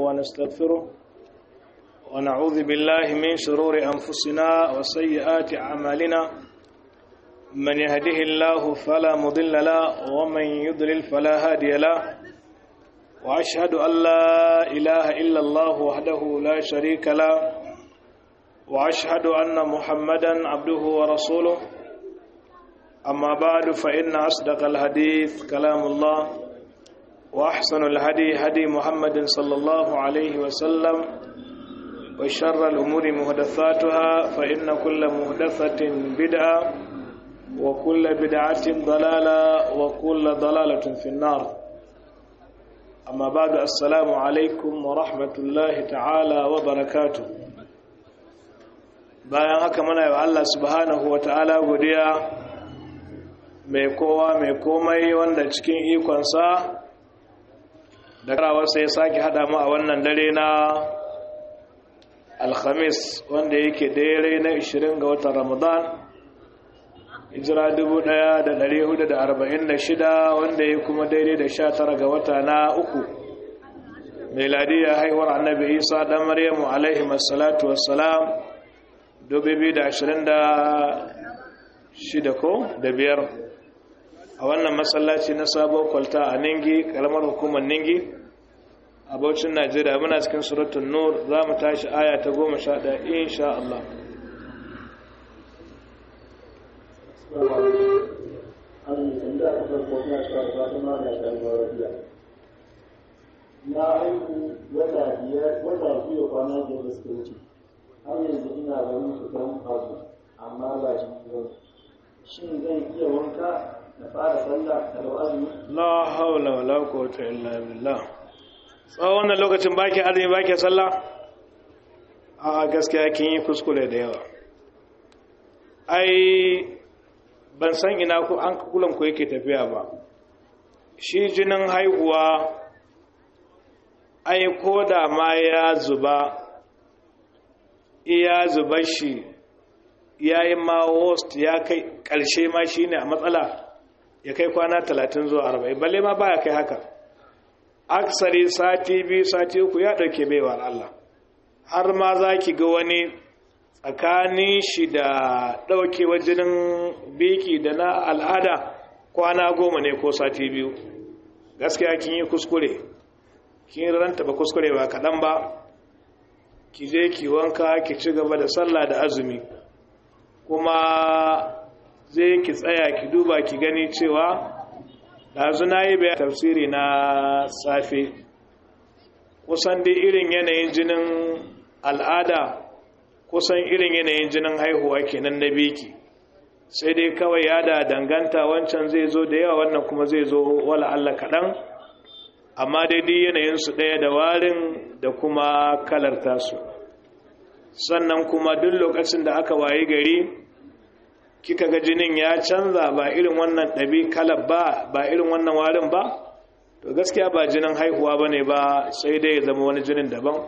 ونستغفره ونعوذ بالله من شرور أنفسنا وسيئات أعمالنا من يهده الله فلا مضل له ومن يضلل فلا هادي له وأشهد أن لا إله إلا الله وحده لا شريك له وأشهد أن محمدا عبده ورسوله أما بعد فإن أصدق الحديث كلام الله وأحسن الهدي هدي محمد صلى الله عليه وسلم وشر الأمور مهدثاتها فإن كل مهدثة بدعة وكل بدعة ضلالة وكل ضلالة في النار أما بعد السلام عليكم ورحمة الله تعالى وبركاته bayan haka muna yi wa Allah subhanahu wa ta'ala godiya mai kowa mai komai wanda cikin ikonsa da karawarsa ya sake hada mu a wannan dare na alhamis wanda yake dare na 20 ga watan ramadan hijira 1446 wanda ya kuma daidai da 19 ga wata na uku meladiya haihuwar annabi isa dan maryamu alaihi masalatu wassalam 2026 ko da biyar a wannan masallaci na sabon kwalta a ningi karamar hukumar ningi a baucin najeriya muna cikin suratun nur za mu tashi aya ta goma sha ɗaya insha Allah na haihu wata biyar wata biyu kwana biyar da suka wuce har yanzu ina ganin fitan abu amma ba shi ba shin zan iya wanka na fara sallah da azumi la haula wala quwwata illa billah tsawon wannan lokacin baki azumi baki sallah a gaskiya kin yi kuskure da yawa ai ban san ina ku an kulan ku yake tafiya ba shi jinin haihuwa ai ko da ma ya zuba iya zuba shi ya yi ma worst ya kai ƙarshe ma shi ne a matsala ya kai kwana talatin zuwa arba'in balle ma baya kai haka aksari sati biyu sati uku ya ɗauke baiwar Allah har ma za ki ga wani tsakanin shi da ɗaukewa jinin biki da na al'ada kwana goma ne ko sati biyu gaskiya kin yi kuskure kin ranta ba kuskure ba kaɗan ba ki je ki wanka ki ci gaba da sallah da azumi kuma zai ki tsaya ki duba ki gani cewa ɗazu na yi bayan tafsiri na safe kusan dai irin yanayin jinin al'ada kusan irin yanayin jinin haihuwa kenan na biki sai dai kawai ya da danganta wancan zai zo da yawa wannan kuma zai zo wala Allah kaɗan amma daidai yanayinsu ɗaya da warin da kuma kalar tasu sannan kuma duk lokacin da aka wayi gari kika ga jinin ya canza ba irin wannan ɗabi kalar ba ba irin wannan warin ba to gaskiya ba jinin haihuwa ba ne ba sai dai ya zama wani jinin daban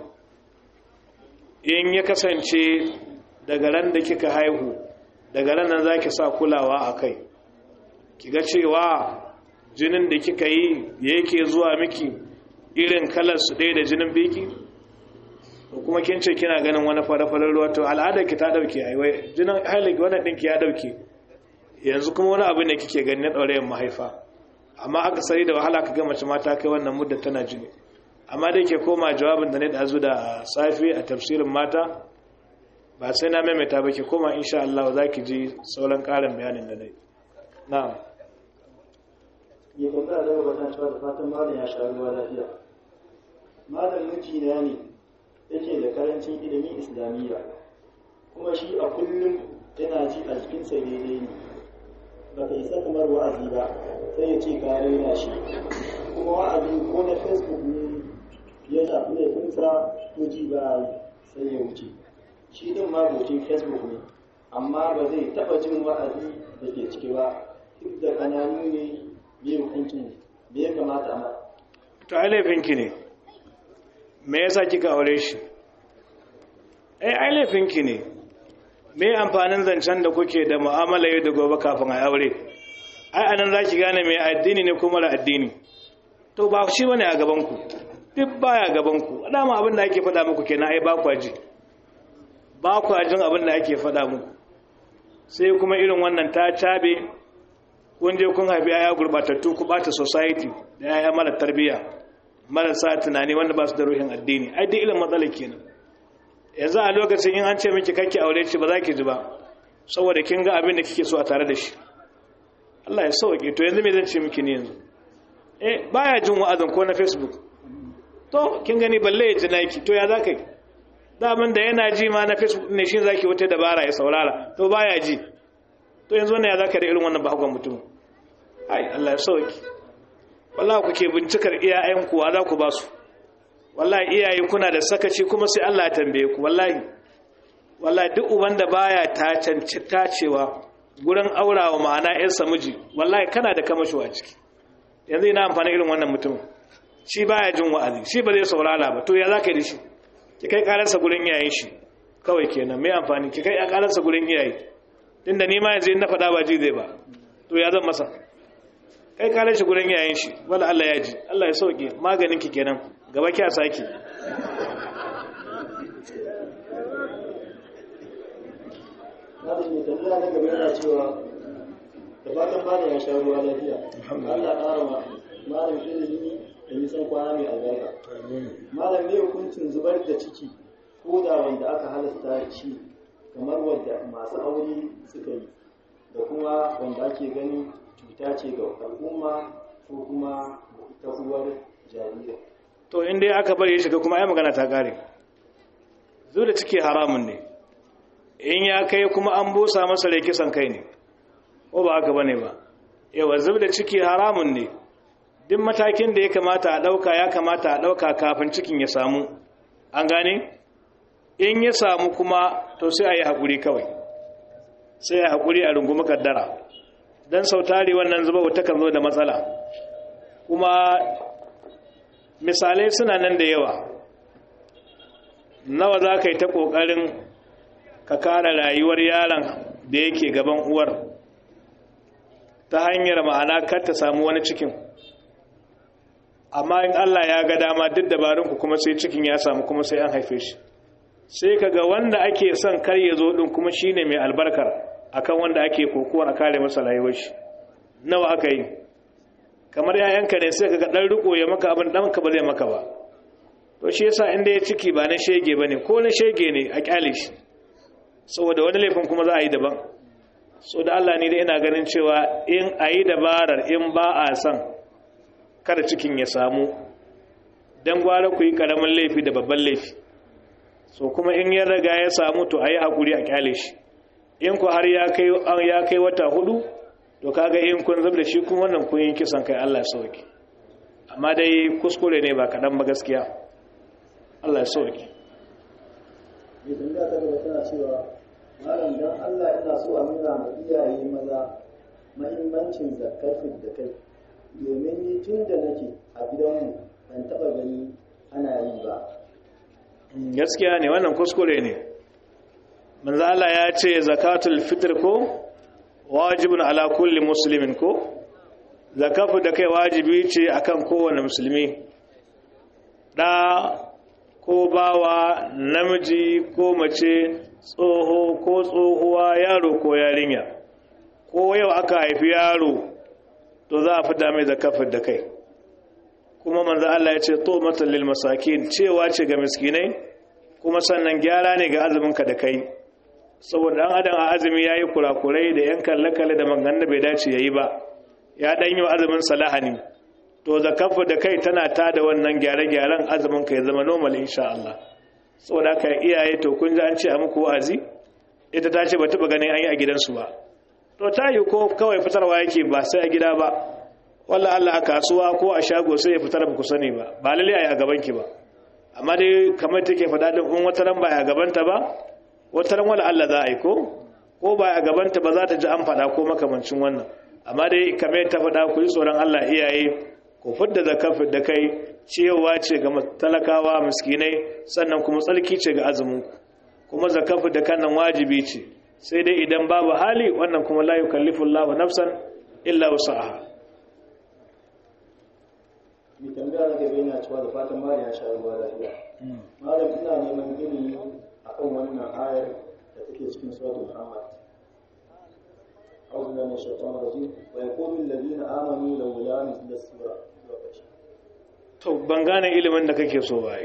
in ya kasance daga ran da kika haihu daga ran nan za ki sa kulawa a kai ki ga cewa jinin da kika yi yake zuwa miki irin kalar su ɗaya da jinin biki kuma kin ce kina ganin wani fara-farar ruwa to al'adar ki ta dauke ai wai jinin hailaki wannan ɗinki ya dauke yanzu kuma wani abu ne kike gani na ɗaurayin mahaifa amma aka sari da wahala ka ga mace mata kai wannan mudda tana jini amma dai ke koma jawabin da ne da da safi a tafsirin mata ba sai na maimaita ba ke koma insha Allah za ki ji sauran ƙarin bayanin da nai na'am ya tambaya da wata cewa da fatan malam ya sha ruwa lafiya malam mijina ne yake da karancin ilimin islamiyya kuma shi a kullum yana ji a jikinsa daidai ne ba ka isa kamar wa'azi ba sai ya ce ka raina shi kuma wa'azi ko na facebook ne ya shafi laifinsa ko ji ba sai ya wuce shi din ma gocin facebook ne amma ba zai taba jin wa'azi da ke ciki ba duk da kananu ne me hukuncin me ya kamata a to ai laifinki ne me yasa kika aure shi ai ai laifinki ne me amfanin zancen da kuke da mu'amala yau da gobe kafin a aure ai anan zaki gane me addini ne kuma da addini to ba shi bane a gaban ku duk baya gaban ku dama abin da ake faɗa muku kenan ai ba kwa ji ba kwa jin abin da ake faɗa muku sai kuma irin wannan ta cabe kun je kun haifi yaya gurbatattu ku bata society da yaya mara tarbiyya marasa tunani wanda ba su da ruhin addini ai duk ilin matsala kenan yanzu a lokacin in an ce miki kake aure shi ba za ki ji ba saboda kin ga abin da kike so a tare da shi Allah ya sauke to yanzu me zan ce miki ne yanzu eh baya jin wa'azin ko na Facebook to kin gani balle ya ji naki to ya za ka yi daman da yana ji ma na Facebook ne shi zaki wata dabara ya saurara to baya ji to yanzu wannan ya za ka da irin wannan bakon mutum ai Allah ya sauke wallahi kuke bincikar iyayen kuwa za ku ba su wallahi iyaye kuna da sakaci kuma sai Allah ya tambaye ku wallahi wallahi duk uban da baya ta canci tacewa gurin aurawa ma'ana ƴan miji wallahi kana da kamasho a ciki yanzu ina amfani irin wannan mutum shi baya jin wa'azi shi ba zai saurara ba to ya zaka yi da shi ki kai karansa gurin iyayen shi kawai kenan mai amfani ki kai karansa gurin iyaye tunda ni ma yanzu in na faɗa ba ji zai ba to ya zan masa kai karan shi gurin iyayen shi wala Allah ya ji Allah ya sauke maganin ki kenan gaba kya saki Malam mai tambaya na gaba yana cewa da fatan malam ya sha ruwa lafiya. Allah ƙara ma malam ilimi da nisan kwana mai albarka. Malam ne hukuncin zubar da ciki ko da wanda aka halasta shi kamar wadda masu aure suka yi da kuma wanda ake gani cuta ce ga al'umma ko kuma ta uwar jariri. to in dai aka bari ya shiga kuma ai magana ta kare zo da ciki haramun ne in ya kai kuma an busa masa rai kisan kai ne ko ba haka bane ba yawa zub da ciki haramun ne duk matakin da ya kamata a ɗauka ya kamata a ɗauka kafin cikin ya samu an gane in ya samu kuma to sai a yi haƙuri kawai sai a haƙuri a rungumi kaddara don sautari wannan zuba wata kan zo da matsala kuma misalai suna nan da yawa nawa za ka yi ta ƙoƙarin ka kare rayuwar yaron da yake gaban uwar ta hanyar ma'ana kar ta samu wani cikin amma in Allah ya ga dama duk dabarunku kuma sai cikin ya samu kuma sai an haife shi sai kaga wanda ake son kar ya zo din kuma shine mai albarkar akan wanda ake kokowar a kare masa rayuwar shi nawa aka yi kamar yayanka ne sai kaga dan riko ya maka abin dan ka ba zai maka ba to shi yasa inda ya ciki ba na shege bane ko na shege ne a kyale shi saboda wani laifin kuma za a yi daban so da Allah ne da ina ganin cewa in a yi dabarar in ba a son kada cikin ya samu don gwara ku yi karamin laifi da babban laifi so kuma in ya raga ya samu to a yi haƙuri a kyale shi in ku har ya kai wata hudu to kaga in kun zub da shi kuma wannan kun yi kisan kai Allah sauki amma dai kuskure ne ba kaɗan ba gaskiya Allah sauki mai tambaya ta gaba tana cewa malam dan Allah ina so a nuna ma iyaye maza mahimmancin zakar da kai domin ni tun da nake a gidanmu ban taɓa gani ana yi ba gaskiya ne wannan kuskure ne manzo Allah ya ce zakatul fitr ko wajibun ala kulli muslimin ko zakafu da kai wajibi ce akan kowane musulmi da ko bawa namiji ko mace tsoho ko tsohuwa yaro ko yarinya ko yau aka haifi yaro to za a fita mai zakafin da kai kuma manzo Allah ya ce to matan lil masakin cewa ce ga miskinai kuma sannan gyara ne ga azumin ka da kai saboda dan adam a azumi yayi kurakurai da yan kalle kalle da mangan da bai dace yayi ba ya dan yi azumin salahani to zakafu da kai tana ta da wannan gyare gyaren azumin ka ya zama normal insha Allah saboda ka iyaye to kun ji an ce a muku wa'azi ita ta ce ba taba ganin an yi a gidansu ba to ta yi ko kawai fitarwa yake ba sai a gida ba wallah Allah a kasuwa ko a shago sai ya fitar ba ku sani ba ba lalle a yi a gaban ki ba amma dai kamar take faɗa din in wata ran ba a gabanta ba wata ran wala Allah za a yi ko ko ba a gabanta ba za ta ji an faɗa ko makamancin wannan amma dai kamar ta faɗa ku yi tsoron Allah iyaye ku fidda zakafin da kai ciyawa ce ga talakawa miskinai sannan kuma tsarki ce ga azumin kuma zakafin da kan nan wajibi ce sai dai idan babu hali wannan kuma la yukallifu Allahu nafsan illa wusaha mai tambaya na gaba yana cewa da fatan malam ya sha ruwa lafiya malam ina neman ilimi akan wannan ayar da take cikin suratul muhammad أعوذ بالله من الشيطان الرجيم ويقول الذين آمنوا لولا مثل السورة to ban gane ilimin da kake so ba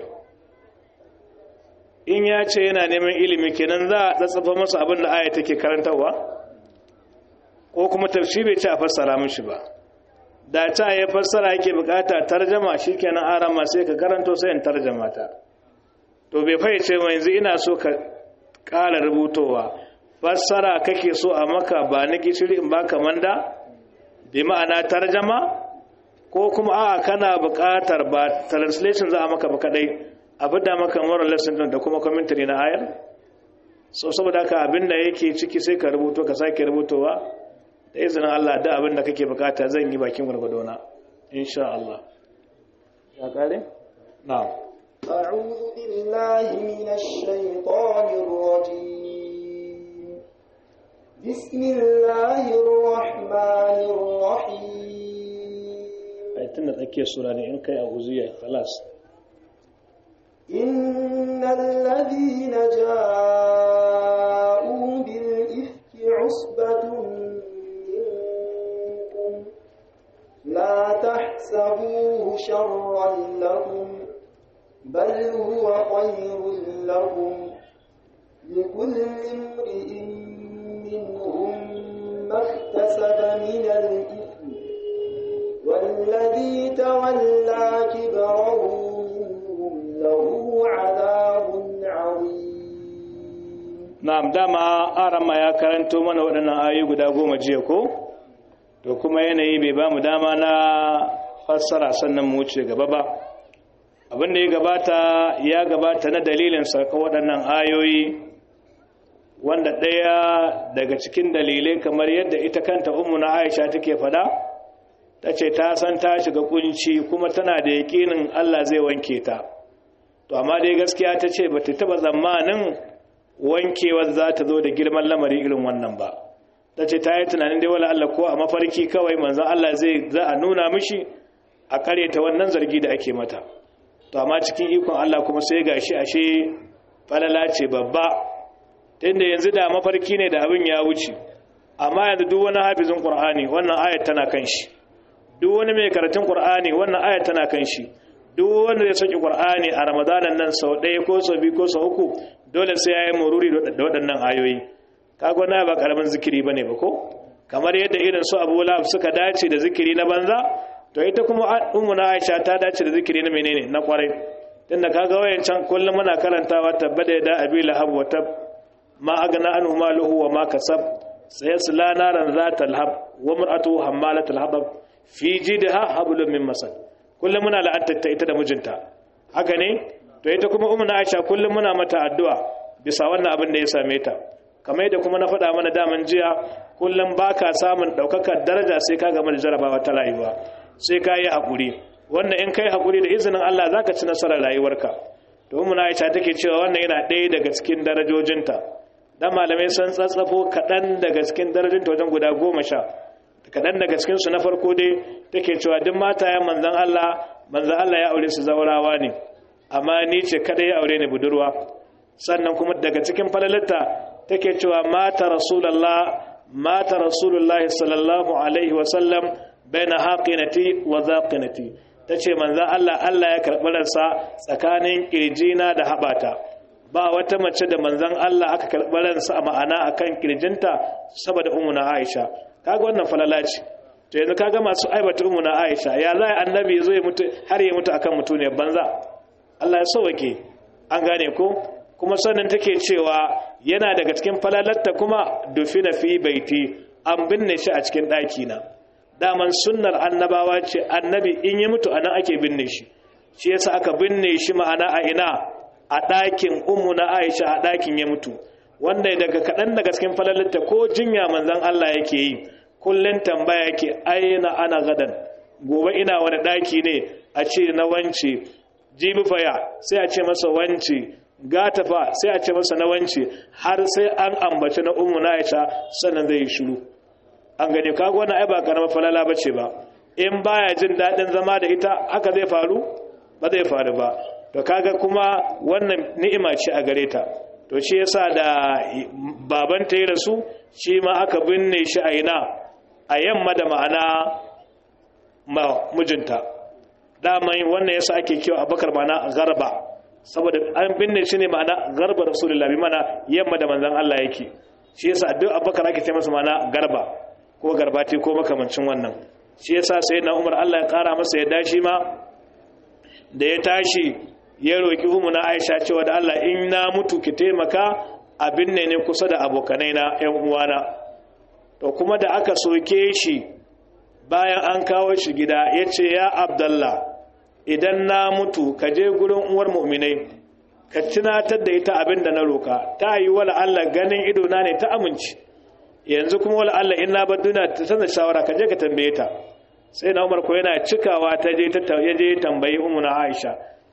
in ya ce yana neman ilimi kenan za a tsatsafa masa abin da aya take karantarwa ko kuma tafsiri bai ce a fassara mishi ba da ta ya fassara yake bukata tarjama shikenan arama sai ka karanto sai in tarjama ta to bai fahimce wa yanzu ina so ka ƙara rubutowa fassara kake so a maka ba na gishiri in baka manda bi ma'ana tarjama ko kuma a'a kana buƙatar ba translation za a maka ba kadai a fida maka moral lesson da kuma commentary na ayar so saboda haka abinda yake ciki sai ka rubuto ka sake rubutowa da izinin Allah da abinda kake bukata zan yi bakin gwargwadona insha Allah ya kare na'am أعوذ بالله من الشيطان الرجيم بسم الله الرحمن الرحيم ai tunda tsakiyar sura ne in kai a uziya khalas إن الذين جاءوا بالإفك عصبة منكم لا تحسبوه شرا لكم بل هو خير لكم لكل امرئ منهم ما اكتسب من الإثم والذي تولى كبره منهم له عذاب عظيم na'am dama arama ya karanto mana waɗannan ayoyi guda goma jiya ko to kuma yanayi bai ba mu dama na fassara sannan mu wuce gaba ba abin da ya gabata ya gabata na dalilin sauka waɗannan ayoyi wanda ɗaya daga cikin dalilai kamar yadda ita kanta ummu na aisha take faɗa ta ce ta san ta shiga kunci kuma tana da yaƙinin allah zai wanke ta to amma dai gaskiya ta ce ba ta taɓa tsammanin wankewar za ta zo da girman lamari irin wannan ba ta ce ta yi tunanin dai wala Allah ko a mafarki kawai manzan Allah zai za a nuna mishi a ta wannan zargi da ake mata to amma cikin ikon Allah kuma sai gashi ashe falala ce babba tunda yanzu da mafarki ne da abin ya wuce amma yanzu duk wani hafizin Qur'ani wannan ayat tana kan shi duk wani mai karatun Qur'ani wannan ayat tana kan shi duk wanda ya saki Qur'ani a Ramadanan nan sau ɗaya ko sau biyu ko sau uku dole sai ya yi mururi da waɗannan ayoyi kago na ba karamin zikiri bane ba ko kamar yadda irin su Abu Lahab suka dace da zikiri na banza to ita kuma ummu na Aisha ta dace da zikiri na menene na kwarai tunda kaga wayancan kullum muna karantawa tabbada da Abi Lahab wa tab ma agna anhu maluhu wa ma kasab sayasla naran zatal hab wa mar'atuhu hammalatul hatab fi jidha hablum min masad kullum muna la'antar ita da mijinta haka ne to ita kuma ummu na Aisha kullum muna mata addu'a bisa wannan abin da ya same ta kamar yadda kuma na faɗa mana daman jiya kullum baka samun ɗaukakar daraja sai ka gama da jarabawa ta rayuwa sai ka yi haƙuri wannan in kai haƙuri da izinin Allah zaka ci nasarar rayuwarka to ummu na Aisha take cewa wannan yana ɗaya daga cikin darajojinta dan malamai sun tsatsafo kaɗan daga cikin darajojinta wajen guda goma sha kaɗan daga cikin su na farko dai take cewa duk matayen manzon Allah manzon Allah ya aure su zaurawa ne amma ni ce kada ya aure ni budurwa sannan kuma daga cikin falalarta take cewa mata rasulullah mata rasulullah sallallahu alaihi wasallam baina haqinati wa zaqinati tace manzon Allah Allah ya karɓi ransa tsakanin kirjina da habata ba wata mace da manzon Allah aka karɓi ransa a ma'ana akan kirjinta saboda ummuna Aisha kaga wannan falala ce to yanzu kaga masu aibata ummuna Aisha ya za annabi zo ya mutu har ya mutu akan mutuniyar banza Allah ya sauke an gane ko kuma sannan take cewa yana daga cikin falalarta kuma dufina fi baiti an binne shi a cikin ɗaki na daman sunnar annabawa ce annabi in ya mutu anan ake binne shi shi yasa aka binne shi ma'ana a ina a ɗakin ummu na Aisha a ɗakin ya mutu wanda daga kaɗan daga cikin falalarta ko jinya manzon Allah yake yi kullun tambaya yake aina ana gadan gobe ina wani ɗaki ne a ce na wance jibi faya sai a ce masa wance gata fa sai a ce masa na wance har sai an ambaci na ummu na aisha sannan zai yi shiru an gane kaga wannan ai ba karamar falala bace ba in baya jin daɗin zama da ita haka zai faru ba zai faru ba to kaga kuma wannan ni'ima ce a gare ta to shi yasa da babanta ya rasu shi ma aka binne shi a ina a yamma da ma'ana ma mijinta daman wannan yasa ake kiwa abakar ma'ana garba saboda an binne shi ne ma'ana garba rasulullah bi mana yamma da manzon Allah yake shi yasa duk abakar ake ce masa ma'ana garba ko garbati ko makamancin wannan shi yasa sai na umar Allah ya kara masa ya dashi ma da ya tashi ya roki umu na Aisha cewa da Allah in na mutu ki taimaka abin ne ne kusa da abokanai na ƴan uwana to kuma da aka soke shi bayan an kawo shi gida yace ya Abdullah idan na mutu ka je gurin uwar mu'minai ka tunatar da ita abin da na roka ta yi wala Allah ganin ido na ne ta amince yanzu kuma wala Allah in na bar duniya ta sanar shawara ka je ka tambaye ta sai na Umar ko yana cikawa ta je ta ya je tambayi ummu na Aisha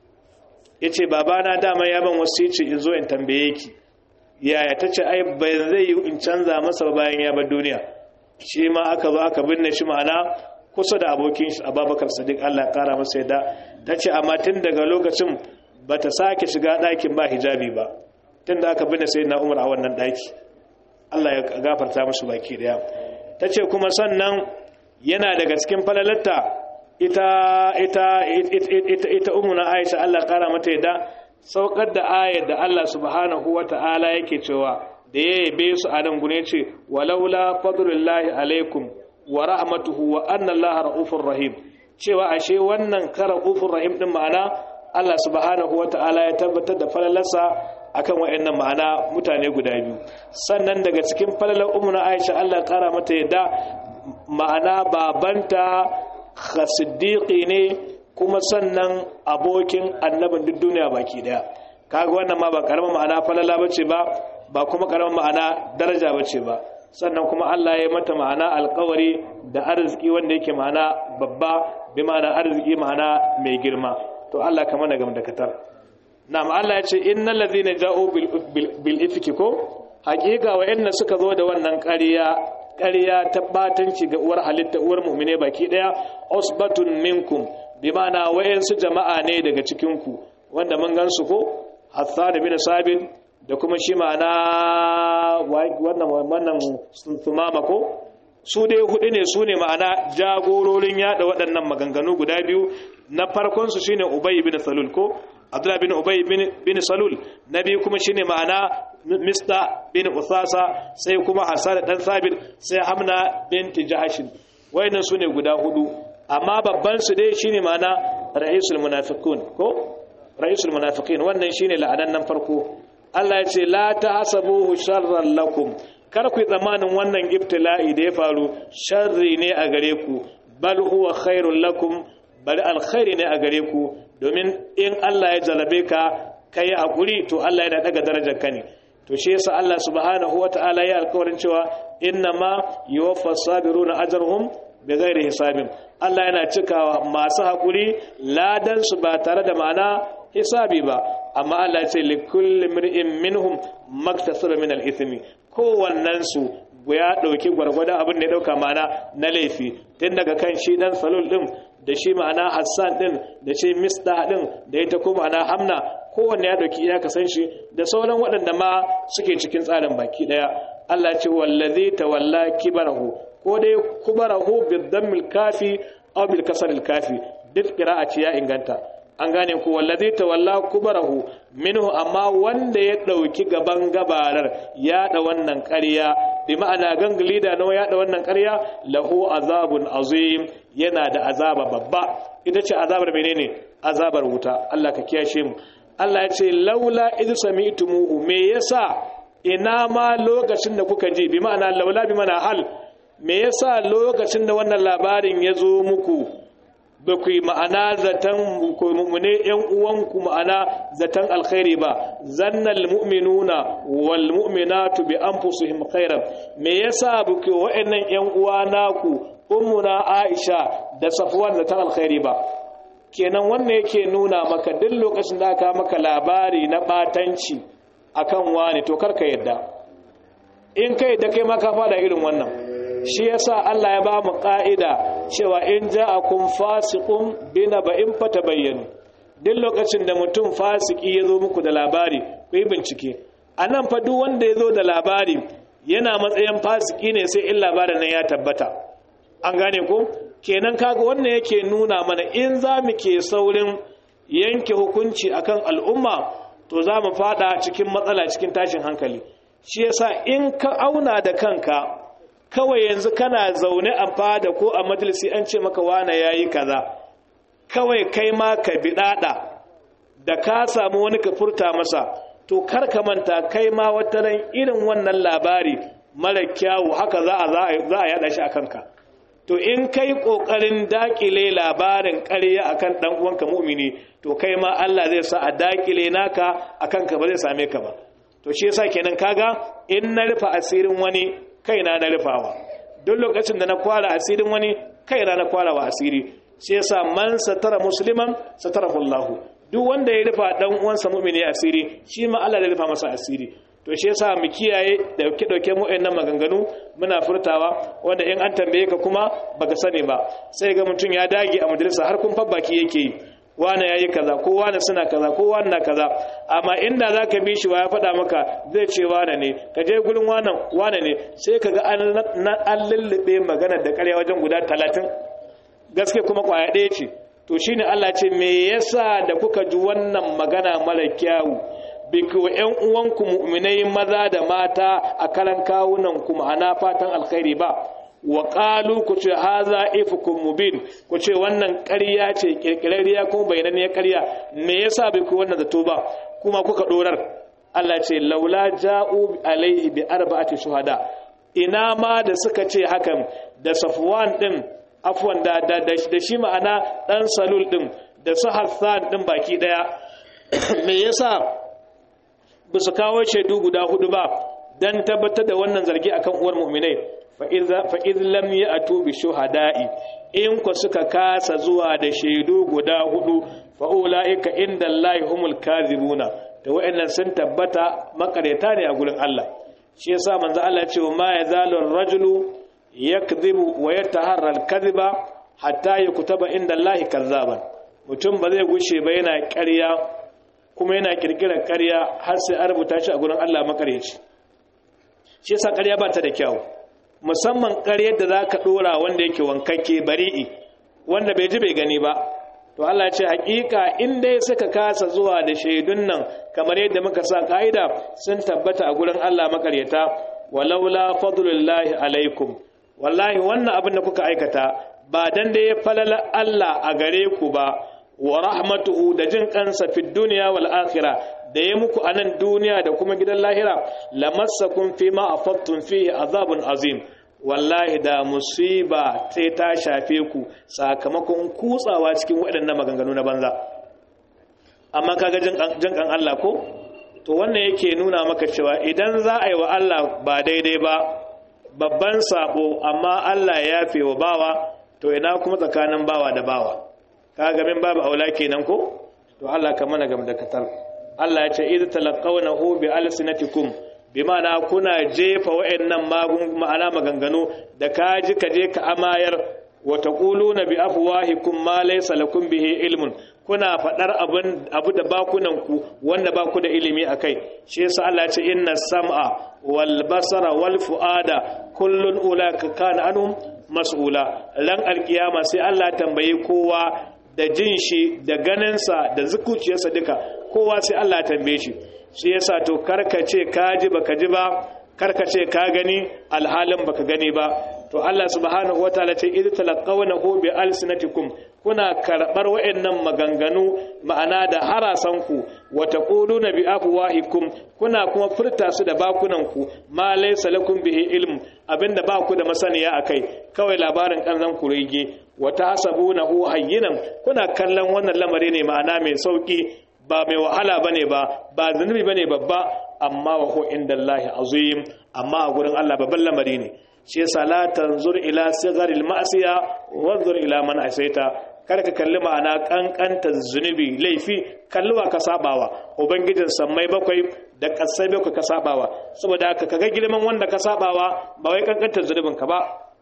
yace babana dama ya ban wasici in zo in tambaye ki yaya tace ai bai zai yi in canza masa bayan ya bar duniya shi ma aka zo aka binne shi ma'ana kusa da abokin shi Abubakar Sadiq Allah ya kara masa yadda tace amma tun daga lokacin bata sake shiga ɗakin ba hijabi ba tun da aka binne sayyidina Umar a wannan ɗaki Allah ya gafarta musu baki daya ta ce kuma sannan yana daga cikin falalarta ita ita ita ita umuna Aisha Allah kara mata yadda saukar da ayar da Allah subhanahu wata'ala yake cewa da ya yabe su a nan gune ce walaula fadlullahi alaikum wa rahmatuhu wa anna Allah raufur rahim cewa ashe wannan kara raufur rahim din ma'ana Allah subhanahu wata'ala ya tabbatar da falalarsa akan wayannan ma'ana mutane guda biyu sannan daga cikin falalar ummu Aisha Allah kara mata yadda ma'ana babanta siddiqi ne kuma sannan abokin annabin duk duniya baki daya kaga wannan ma ba karamin ma'ana falala bace ba ba kuma karamin ma'ana daraja bace ba sannan kuma Allah ya mata ma'ana alƙawari da arziki wanda yake ma'ana babba bi ma'ana arziki ma'ana mai girma to Allah ka mana gam da katar na'am Allah ya ce innal ladhina ja'u bil ifki ko hakika wa'anna suka zo da wannan ƙarya ƙarya ta batanci ga uwar halitta uwar mu'mine baki daya usbatun minkum bi ma'ana wa'ansu jama'a ne daga cikin ku wanda mun gansu ko Hassan bin Sabit da kuma shi ma'ana wannan wannan sumama ko su dai hudu ne su ne ma'ana jagororin yada waɗannan maganganu guda biyu na farkon su shine Ubay bin Salul ko Abdullah bin Ubay bin Salul na biyu kuma shine ma'ana Mista bin Usasa sai kuma Hassan dan Sabit sai Hamna binti Jahashin wayannan su ne guda hudu amma babban su dai shine ma'ana ra'isul munafiqun ko ra'isul munafiqin wannan shine la'anan nan farko Allah ya ce la tahsabuhu sharran lakum kar ku tsammanin wannan ibtila'i da ya faru sharri ne a gare ku bal huwa khairul lakum bal alkhairi ne a gare ku domin in Allah ya jarabe ka kai hakuri to Allah yana daga darajar ka ne to shi yasa Allah subhanahu wataala ya alƙawarin cewa innama yuwaffas sabiruna ajrahum bighairi hisabin Allah yana cikawa masu hakuri ladan su ba tare da ma'ana hisabi ba amma Allah ce likulli mir'in minhum maktasaba min al-ithmi kowannen su ya dauki gwargwadon abin da ya dauka mana na laifi tun daga kan shi dan salul din da shi ma'ana Hassan din da shi Misda din da ita ko ma'ana Hamna kowanne ya dauki iyaka san shi da sauran waɗanda ma suke cikin tsarin baki daya Allah ce wallazi tawalla kibarahu ko dai kubarahu bidammil kafi aw bil kasril kafi duk qira'a ce ya inganta an gane ku wallazi tawalla kubarahu minhu amma wanda ya dauki gaban gabarar ya da wannan ƙarya bi ma'ana gangali da nawa ya da wannan ƙarya lahu azabun azim yana da azaba babba ita ce azabar menene azabar wuta Allah ka kiyashe mu Allah ya ce laula idh sami'tumuhu me yasa ina ma lokacin da kuka ji bi ma'ana laula bi mana hal me yasa lokacin da wannan labarin ya zo muku ba ku yi ma'ana zaton mummune ‘yan uwanku ma'ana zaton alkhairi ba zannal mu'minuna wal mu'minatu bi anfusihim khairan me yasa ba ku wa'annan ‘yan uwa naku ummuna Aisha da Safwan zaton alkhairi ba kenan wannan yake nuna maka duk lokacin da aka maka labari na batanci akan wani to karka yadda in kai da kai ma ka fada irin wannan shi yasa Allah ya ba mu ka'ida cewa in ja'akum fasiqun binaba'in fatabayyanu duk lokacin da mutum fasiki ya zo muku da labari ku yi bincike a nan fa duk wanda ya zo da labari yana matsayin fasiki ne sai in labarin nan ya tabbata an gane ko kenan kaga wannan yake nuna mana in za mu ke saurin yanke hukunci akan al'umma to za mu fada cikin matsala cikin tashin hankali shi yasa in ka auna da kanka kawai yanzu kana zaune a fada ko a majalisi an ce maka wane yayi kaza kawai kai ma ka biɗaɗa da ka samu wani ka furta masa to kar ka manta kai ma wata ran irin wannan labari mara kyawu haka za a za a yada shi a kanka to in kai kokarin dakile labarin ƙarya akan dan uwanka mu'mini to kai ma Allah zai sa a dakile naka akan ka ba zai same ka ba to shi yasa kenan kaga in na rufa asirin wani kaina na rufawa duk lokacin da na kwara asirin wani kaina na kwara wa asiri shi yasa man satara musliman satarahu Allah duk wanda ya rufa dan uwansa mu'mini asiri shi ma Allah zai rufa masa asiri to shi yasa mu kiyaye da dauke dauke mu wayannan maganganu muna furtawa wanda in an tambaye ka kuma baka sani ba sai ga mutum ya dage a majalisa har kun baki yake yi wane yayi kaza ko wane suna kaza ko wane na kaza amma inda zaka bi shi wa ya faɗa maka zai ce wane ne ka je gurin wane wane ne sai kaga an an lullube magana da ƙarya wajen guda talatin gaske kuma kwaya ɗaya ce to shine Allah ce me yasa da kuka ji wannan magana mara kyawu biki wa ƴan uwanku mu'minai maza da mata a karan kawunan ku ma'ana fatan alkhairi ba wa qalu ku ce haza ifkum mubin ku ce wannan ƙarya ce kirkirariya kuma bayananniyar ƙarya me yasa bai ku wannan zato ba kuma kuka dorar Allah ce laula ja'u alaihi bi arba'ati shuhada ina ma da suka ce hakan da Safwan din afwan da da da shi ma'ana dan salul din da su Hassan din baki daya me yasa ba su kawo shaidu guda hudu ba dan tabbatar da wannan zargi akan uwar mu'minai fa iz lam ya'tu bi shuhada'i in ku suka kasa zuwa da shaidu guda hudu fa ulaika inda Allahi humul kadhibuna da wa'annan sun tabbata makareta ne a gurin Allah shi yasa manzo Allah ya ce ma yazalu ar-rajulu yakdhibu wa yataharra al-kadhiba hatta yukutaba inda Allahi kazzaban mutum ba zai gushe ba yana ƙarya kuma yana kirkirar ƙarya har sai an rubuta shi a gurin Allah makareci shi yasa ƙarya ba ta da kyau musamman ƙaryar da za ka ɗora wanda yake wankakke bari'i wanda bai ji bai gani ba to Allah ce hakika in dai suka kasa zuwa da shaidun nan kamar yadda muka sa ka'ida sun tabbata a gurin Allah makaryata walaula fadlullahi alaikum wallahi wannan abin da kuka aikata ba dan da ya falala Allah a gare ku ba wa rahmatuhu da jin kansa fi duniya wal akhirah da ya muku a nan duniya da kuma gidan lahira lamassakum fi ma afattum fihi azabun azim wallahi da musiba sai ta shafe ku sakamakon kutsawa cikin waɗannan maganganu na banza amma kaga jin kan Allah ko to wannan yake nuna maka cewa idan za a yi wa Allah ba daidai ba babban sabo amma Allah ya yafe wa bawa to ina kuma tsakanin bawa da bawa kaga min babu aula kenan ko to Allah ka mana gam da katar Allah ya ce idh talaqawnahu bi alsinatikum bi ma'ana kuna jefa wa'annan magun ma'ana maganganu da kaji ka je ka amayar wa taquluna bi afwahikum ma laysa lakum bihi ilmun kuna fadar abun abu da bakunan ku wanda ba ku da ilimi akai shi yasa Allah ya ce inna sam'a wal basara wal fuada kullun ulaka kana anhum mas'ula ran alkiyama sai Allah tambaye kowa da jin shi da ganinsa da zukuciyarsa duka kowa sai Allah ya tambaye shi shi yasa to karkace ka ji baka ji ba karkace ka gani alhalin baka gani ba to Allah subhanahu wataala ce idh talaqawnahu bi alsinatikum kuna karbar wayannan maganganu ma'ana da harasan ku wa taquluna bi afwahikum kuna kuma furta su da bakunan ku ma laysa lakum bihi ilm abinda ba ku da masaniya akai kawai labarin kanzan ku rege wa tahsabunahu hayyinan kuna kallon wannan lamari ne ma'ana mai sauki ba mai wahala bane ba ba zunubi bane babba amma wa huwa indallahi azim amma a gurin Allah babban lamari ne shi yasa la tanzur ila sigaril ma'siya wanzur ila man asaita kar ka kalli ma'ana kankanta zunubi laifi kalluwa ka sabawa ubangijin sammai bakwai da kasai bakwai ka sabawa saboda haka kaga girman wanda ka sabawa ba wai kankanta zunubin ka ba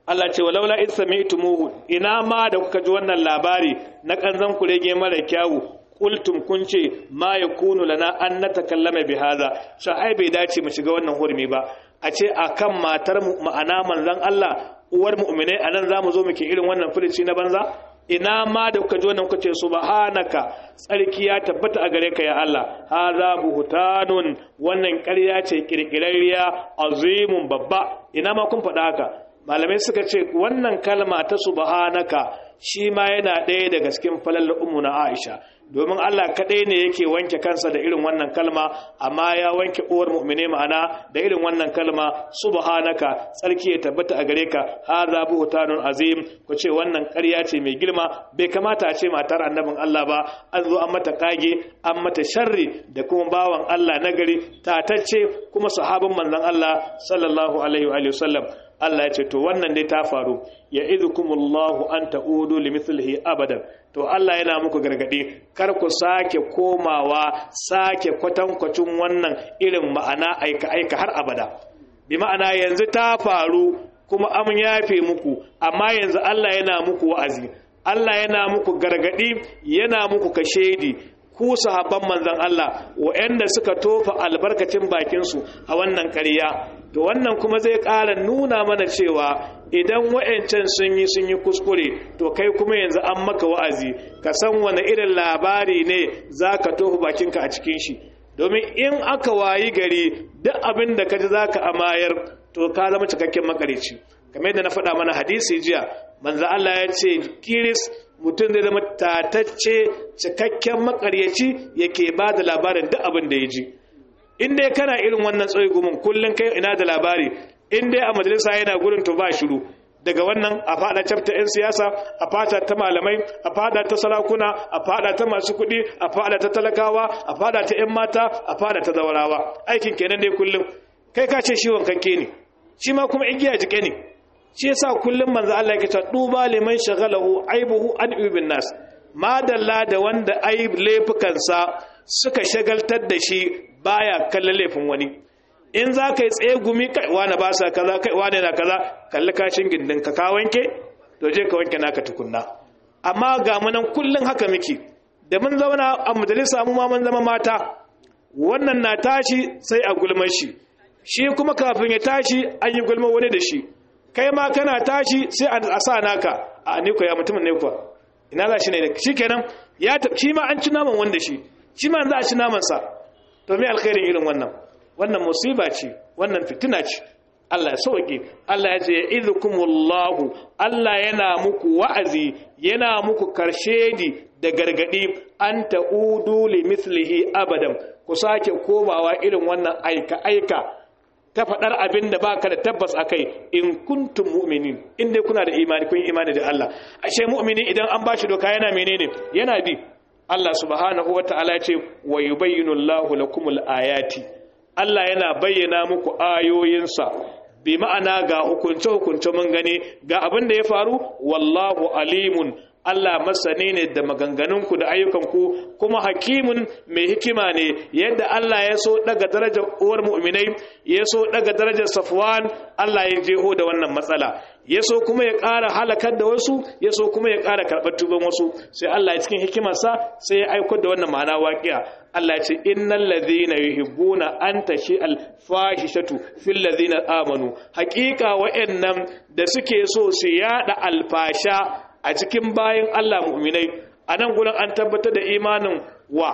Allah ce walaula id sami'tumuhu ina ma da kuka ji wannan labari na kanzan kurege mara kyawu qultum kun ce ma yakunu lana an natakallama bi hadha sha ai bai dace mu shiga wannan hurmi ba a ce akan matar mu ma'ana manzon Allah uwar mu'minai anan zamu zo muke irin wannan furici na banza ina ma da kuka ji wannan kuka ce subhanaka tsarki ya tabbata a gare ka ya Allah hadha buhtanun wannan ƙarya ce kirkirarriya azimun babba ina ma kun faɗa haka malamai suka ce wannan kalma ta subhanaka shi ma yana ɗaya daga cikin falal ummu na Aisha domin Allah kaɗai ne yake wanke kansa da irin wannan kalma amma ya wanke uwar mu'mine ma'ana da irin wannan kalma subhanaka tsarki ya tabbata a gare ka hadha buhtanun azim ku ce wannan ƙarya ce mai girma bai kamata a ce matar annabin Allah ba an zo an mata kage an mata sharri da kuma bawan Allah nagari tatacce kuma sahabin manzon Allah sallallahu alaihi wa sallam Allah ya ce to wannan dai ta faru ya idhukumullahu an ta'udu limithlihi abadan to Allah yana muku gargade kar ku sake komawa sake kwatankwacin wannan irin ma'ana aika aika har abada bi ma'ana yanzu ta faru kuma am yafe muku amma yanzu Allah yana muku wa'azi Allah yana muku gargadi yana muku kashedi ku sahabban manzon Allah waɗanda suka tofa albarkacin bakinsu a wannan ƙarya to wannan kuma zai ƙara nuna mana cewa idan wa'ancan sun yi sun yi kuskure to kai kuma yanzu an maka wa'azi ka san wani irin labari ne za ka tofa bakinka a cikin shi domin in aka wayi gari duk abin da ka ji za ka amayar to ka zama cikakken makarici kamar yadda na faɗa mana hadisi jiya manzo Allah ya ce kiris mutum zai zama tatacce cikakken makaryaci yake ba da labarin duk abin da ya ji in dai kana irin wannan tsoyi gumin kullum kai ina da labari in dai a majalisa yana gurin to ba shiru daga wannan a fada cafta 'yan siyasa a fada ta malamai a fada ta sarakuna a fada ta masu kuɗi a fada ta talakawa a fada ta 'yan mata a fada ta zawarawa aikin kenan dai kullum kai ka ce shi wankanke ne shi ma kuma igiya jike ne shi yasa kullum manzo Allah yake cewa duba liman shagalahu aibuhu an ibn nas madalla da wanda aib laifukansa suka shagaltar da shi baya kallon laifin wani in za ka yi tsaye gumi kai wani ba sa kaza kai wani na kaza kalli kashin gindin ka ka wanke to je ka wanke naka tukunna amma ga mu nan kullun haka miki da mun zauna a majalisa mu ma mun zama mata wannan na tashi sai a gulmar shi shi kuma kafin ya tashi an yi gulmar wani da shi kai ma kana tashi sai a sa naka a ni ko ya mutumin ne kuwa ina za shi ne shikenan ya shi ma an ci naman wanda shi shi ma za a ci naman sa to me alkhairin irin wannan wannan musiba ce wannan fitina ce Allah ya sauke Allah ya ce idhukumullahu Allah yana muku wa'azi yana muku karshedi da gargadi an ta'udu li mithlihi abadan ku sake komawa irin wannan aika aika ta faɗar abin da baka da tabbas akai in kuntum mu'minin in dai kuna da imani kun imani da Allah ashe mu'mini idan an bashi doka yana menene yana bi Allah subhanahu wataala ya ce wa yubayyinu Allahu lakumul ayati Allah yana bayyana muku ayoyinsa bi ma'ana ga hukunce-hukunce mun gani ga abin da ya faru wallahu alimun Allah masani ne da maganganunku da ayyukanku kuma hakimun mai hikima ne yadda Allah ya so daga darajar uwar mu'minai ya so daga darajar safwan Allah ya jeho da wannan matsala ya so kuma ya ƙara halakar da wasu ya so kuma ya ƙara karɓar tuban wasu sai Allah ya cikin hikimarsa sai ya aiko da wannan ma'ana waƙiya Allah ya ce innal ladhina yuhibbuna an tashi al fahishatu fil ladhina amanu haƙiƙa wa'annan da suke so su yada alfasha a cikin bayan Allah mu'minai a nan gurin an tabbatar da imanin wa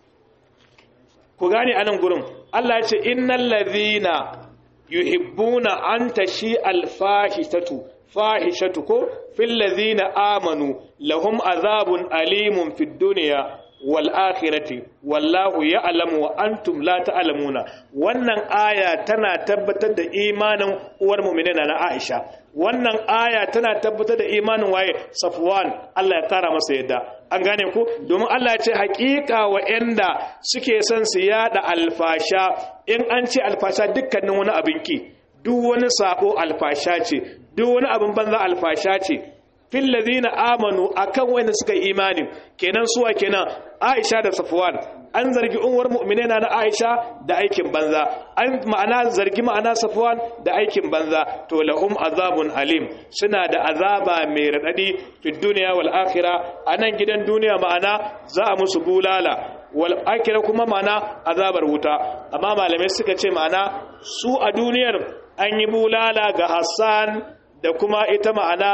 ku gane a nan gurin Allah ya ce innal ladhina yuhibbuna an tashi alfahishatu fahishatu ko fil ladhina amanu lahum azabun alimun fid dunya wal akhirati wallahu ya'lamu wa antum la ta'lamuna wannan aya tana tabbatar da imanin uwar mu'minina na Aisha wannan aya tana tabbatar da imanin waye Safwan Allah ya kara masa yadda an gane ku domin Allah ya ce haƙiƙa wa'anda suke son su yada alfasha in an ce alfasha dukkanin wani abin ki duk wani sabo alfasha ce duk wani abin banza alfasha ce fil ladina amanu akan wanda suka imani kenan suwa kenan Aisha da Safwan an zargi unwar mu'minina na Aisha da aikin banza an ma'ana zargi ma'ana Safwan da aikin banza to lahum azabun alim suna da azaba mai radadi fi dunya wal akhirah anan gidan duniya ma'ana za a musu bulala wal akhirah kuma ma'ana azabar wuta amma malamai suka ce ma'ana su a duniyar an yi bulala ga Hassan da kuma ita ma'ana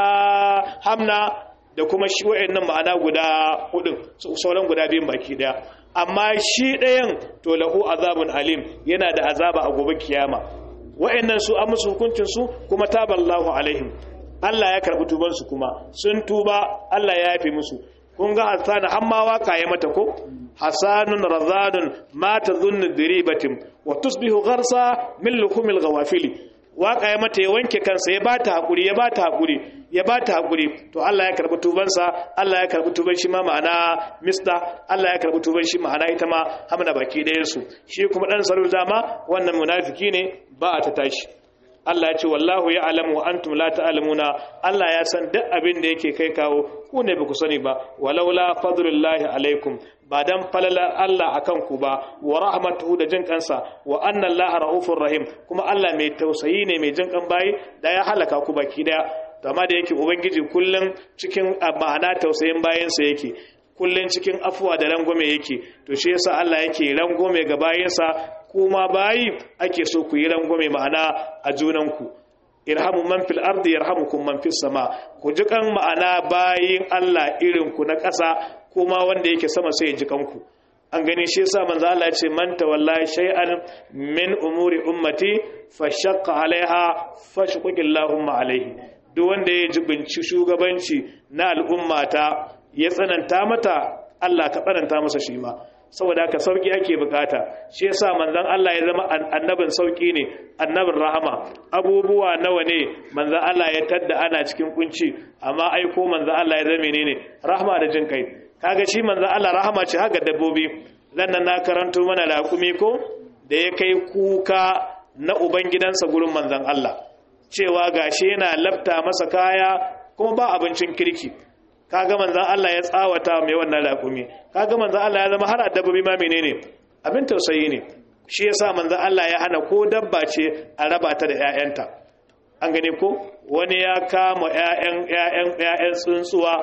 Hamna da kuma shi wa'annan ma'ana guda hudun sauran guda biyun baki daya amma shi ɗayan to lahu azabun alim yana da azaba a gobe kiyama wa'annan su an musu hukuncin su kuma taballahu alaihim Allah ya karbi tuban su kuma sun tuba Allah ya yafe musu kun ga hasana amma waka ya mata ko hasanun razadun ma tadhunnu diribatim wa tusbihu gharsa min lukumil ghawafili waka ya mata ya wanke kansa ya bata hakuri ya bata hakuri ya bata hakuri to Allah ya karbi tubansa Allah ya karbi tuban shi ma ma'ana mista Allah ya karbi tuban shi ma'ana ita ma hamna baki ɗayan su shi kuma dan salu dama wannan munafiki ne ba ta tashi Allah ya ce wallahu ya alamu wa antum la ta'lamuna Allah ya san duk abin da yake kai kawo ku ne ba ku sani ba walaula fadlullahi alaikum ba dan falala Allah akan ku ba wa rahmatuhu da jin kansa wa anna Allah raufur rahim kuma Allah mai tausayi ne mai jin kan bayi da ya halaka ku baki daya amma da yake ubangiji kullum cikin ma'ana tausayin bayansa yake kullum cikin afuwa da rangwame yake to shi yasa Allah yake rangwame ga bayansa kuma bayi ake so ku yi rangwame ma'ana a junanku irhamu man fil ardi yarhamukum man fis sama ku ji kan ma'ana bayin Allah irin ku na ƙasa kuma wanda yake sama sai ya ji kanku an gani shi yasa manzo Allah ya ce man tawalla shay'an min umuri ummati fashaqqa alaiha fashquqillahumma alaihi duk wanda ya jibinci shugabanci na al'ummata ya tsananta mata Allah ka tsananta masa shi ma saboda haka sauki ake bukata shi yasa manzon Allah ya zama annabin sauki ne annabin rahama abubuwa nawa ne manzon Allah ya tadda ana cikin kunci amma aiko manzon Allah ya zama menene rahama da jin kai kaga shi manzon Allah rahama ce haka dabbobi nan na karanto mana laƙumi ko da ya kai kuka na ubangidansa gurin manzon Allah cewa gashi yana lafta masa kaya kuma ba abincin kirki kaga manzon Allah ya tsawata mai wannan raƙumi kaga manzon Allah ya zama har dabbobi ma menene abin tausayi ne shi yasa manzon Allah ya hana ko dabba ce a raba ta da ƴaƴanta an gane ko wani ya kama ƴaƴan ƴaƴan ƴaƴan tsuntsuwa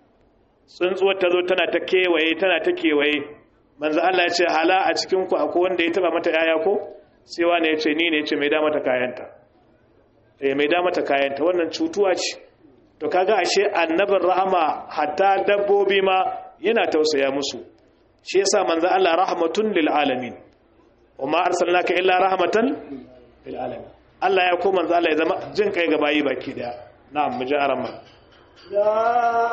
tsuntsuwar ta zo tana ta kewaye tana ta kewaye manzon Allah ya ce hala a cikin ku akwai wanda ya taba mata ƴaƴa ko sai wani ya ce ni ne ya ce mai da mata kayanta eh mai da mata kayanta wannan cutuwa ce to kaga ashe annabin rahama hatta dabbobi ma yana tausaya musu shi yasa manzo Allah rahmatun lil alamin wama arsalnaka illa rahmatan lil alamin Allah ya ko manzo Allah ya zama jin kai ga bayi baki daya na'am mu ji aramma يا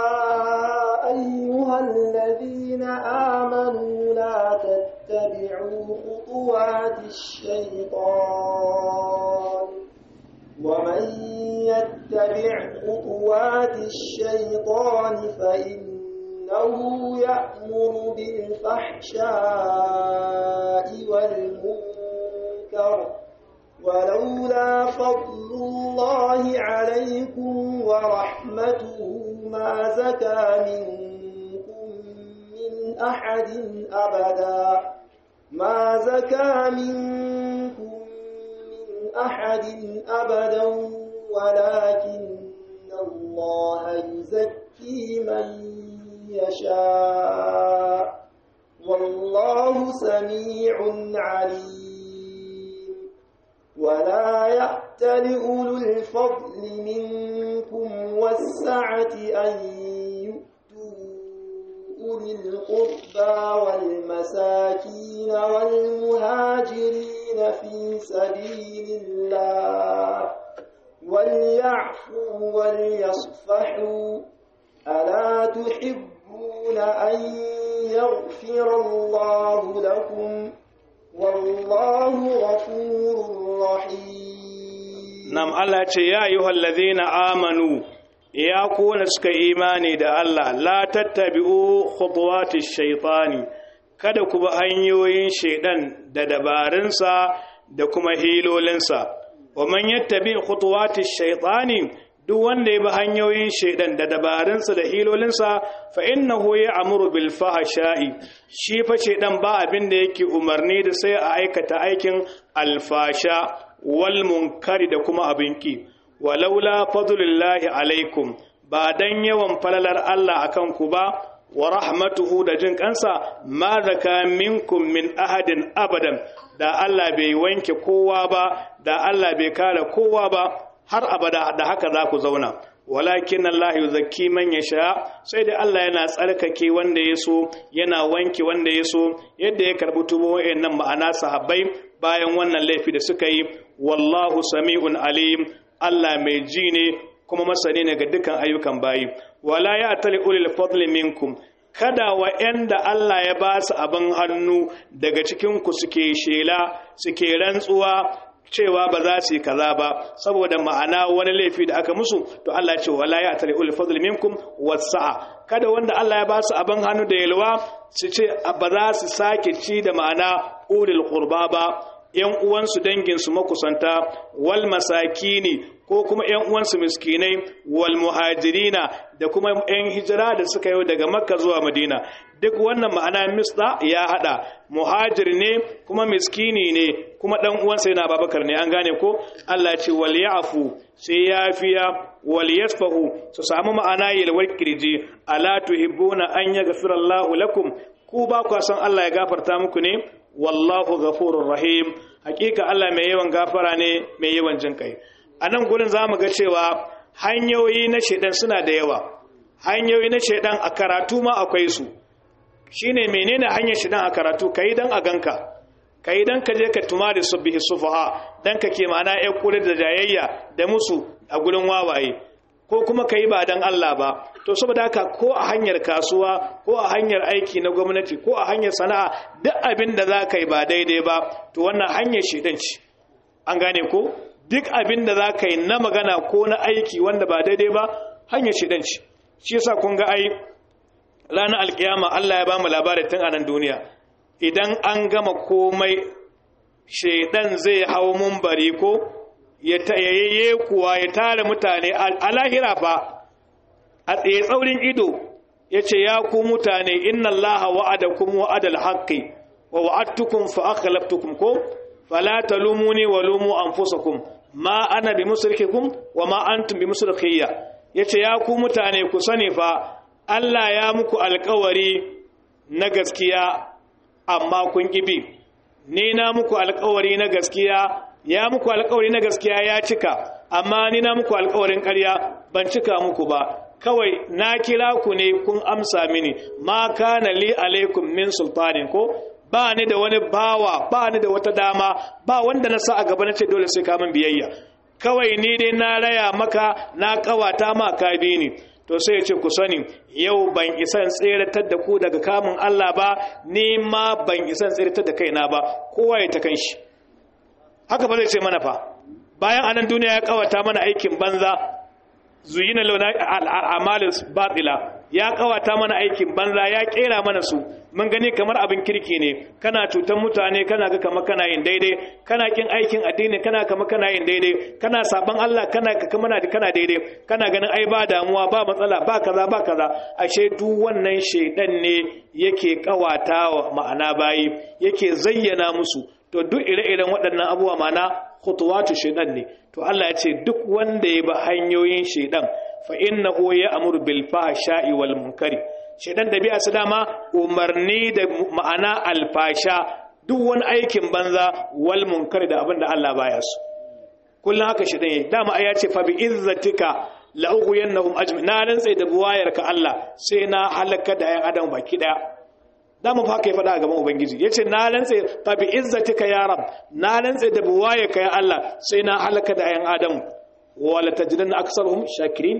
أيها الذين آمنوا لا تتبعوا خطوات الشيطان ومن يتبع خطوات الشيطان فإنه يأمر بالفحشاء والمنكر ولولا فضل الله عليكم ورحمته ما زكى منكم من أحد أبدا ما زكى منكم أحد أبدا ولكن الله يزكي من يشاء والله سميع عليم ولا يأتل أولو الفضل منكم والسعة أن يؤتوا أولي القربى والمساكين والمهاجرين في سبيل الله وليعفوا وليصفحوا ألا تحبون أن يغفر الله لكم والله غفور رحيم nam Allah ce ya ayyuhal ladhina amanu ya kona suka imani da Allah la tattabi'u khutuwatish shaytani kada ku bi hanyoyin shaidan da dabarunsa da kuma hilolinsa wa man yattabi khutuwatish shaytani duk wanda ya bi hanyoyin shaidan da dabarunsa da hilolinsa fa innahu ya'muru bil fahsha'i shi fa shaidan ba abin da yake umarni da sai a aikata aikin alfasha wal munkari da kuma abin ki walaula fadlullahi alaikum ba dan yawan falalar Allah akan ku ba wa rahmatuhu da jin kansa ma zaka minkum min ahadin abadan da Allah bai wanke kowa ba da Allah bai kare kowa ba har abada da haka za ku zauna walakin Allah yuzakki man yasha sai da Allah yana tsarkake wanda ya so yana wanke wanda ya so yadda ya karbi tubo wayannan ma'ana sahabbai bayan wannan laifi da suka yi wallahu sami'un alim Allah mai ji ne kuma masani ne ga dukkan ayyukan bayi wala ya tali ulil fadli minkum kada wa'yanda Allah ya ba su abin hannu daga cikin ku suke shela suke rantsuwa cewa ba za su yi kaza ba saboda ma'ana wani laifi da aka musu to Allah ya ce wala ya tali ulil fadli minkum wasa'a kada wanda Allah ya ba su abin hannu da yalwa su ce ba za su sake ci da ma'ana ulil qurba ba ‘yan uwansu danginsu makusanta, wal masakini ko kuma ‘yan uwansu miskinai, wal muhajirina da kuma ‘yan hijira da suka yi daga Makka zuwa Madina. Duk wannan ma'ana misda ya haɗa, muhajir ne kuma miskini ne kuma ɗan uwansa yana babakar ne an gane ko? Allah ce wal ya'fu sai ya fiya wal yasfahu su samu ma'ana yalwar kirji ala tuhibbuna an yaghfira Allahu lakum ku ba ku san Allah ya gafarta muku ne wallahu ghafurur rahim hakika Allah mai yawan gafara ne mai yawan jin kai a nan gurin zamu ga cewa hanyoyi na shedan suna da yawa hanyoyi na shedan a karatu ma akwai su shine menene hanyar shedan a karatu kai dan a ganka kai dan ka je ka tuma da subbihi sufaha dan ka ke ma'ana ya kula da jayayya da musu a gurin wawaye ko kuma ka yi ba don Allah ba to saboda haka ko a hanyar kasuwa ko a hanyar aiki na gwamnati ko a hanyar sana'a duk abin da za ka yi ba daidai ba to wannan hanyar shaidan ce an gane ko duk abin da za ka yi na magana ko na aiki wanda ba daidai ba hanyar shaidan ce shi yasa kun ga ai ranar alkiyama Allah ya ba mu labari tun a nan duniya idan an gama komai shaidan zai hau mumbari ko ya tayayye kuwa ya tare mutane a lahira fa a tsaye tsaurin ido ya ce ya ku mutane inna allaha wa'adakum wa'adal haqqi wa wa'adtukum fa akhlaftukum ko fala talumuni wa lumu anfusakum ma ana bi musrikikum wa ma antum bi musrikiyya yace ya ku mutane ku sani fa Allah ya muku alƙawari na gaskiya amma kun kibi ni na muku alƙawari na gaskiya ya muku alkawari na gaskiya ya cika amma ni na muku alkawarin ƙarya ban cika muku ba kawai na kira ku ne kun amsa mini ma kana li alaikum min sultanin ko ba ni da wani bawa ba ni da wata dama ba wanda na sa a gaba na ce dole sai ka min biyayya kawai ni dai na raya maka na kawata ma ka bi ni to sai ya ce ku sani yau ban isan tseratar da ku daga kamun Allah ba ni ma ban isan tseratar da kaina ba kowa ya ta kanshi haka ba zai ce mana fa bayan anan duniya ya kawata mana aikin banza zuyina launa al'amalin batila ya kawata mana aikin banza ya kera mana su mun gani kamar abin kirki ne kana cutan mutane kana ga kamar kana yin daidai kana kin aikin addini kana kamar kana yin daidai kana saban Allah kana kamar kana daidai kana ganin ai ba damuwa ba matsala ba kaza ba kaza ashe duk wannan shedan ne yake kawata wa ma'ana bayi yake zayyana musu to duk ire-iren waɗannan abubuwa mana khutuwatu shaidan ne to Allah ya ce duk wanda ya bi hanyoyin shaidan fa innahu ya'muru bil fahsha'i wal munkari shaidan da bi'a su dama umarni da ma'ana alfasha duk wani aikin banza wal munkari da abin da Allah baya su kullum haka shaidan yayi dama ya ce fa bi izzatika la'ughiyannahum ajmi na rantsa da buwayarka Allah sai na halaka da ayan adam baki daya da mu fa kai faɗa a gaban ubangiji yace na rantse fa bi izzatika ya rab na rantse da buwaye ka ya Allah sai na halaka da ayan adam wala tajidanna aktsaruhum shakirin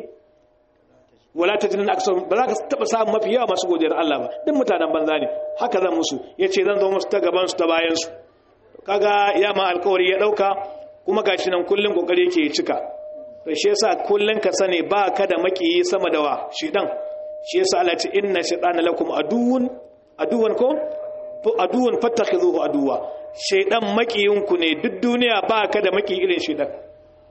wala tajidanna aktsaruhum ba za ka taba samun mafi yawa masu godiyar Allah ba duk mutanen banza ne haka zan musu yace zan zo musu ta gaban su ta bayan su kaga ya ma alkawari ya dauka kuma gashi nan kullun kokari yake ya cika to shi yasa kullun ka sani ba ka da makiyi sama da wa shedan shi yasa Allah ya ce inna shaytana lakum aduwwun aduwan ko to aduwan fattakhizuhu aduwa shaydan makiyinku ne duk duniya ba ka da maki irin shaydan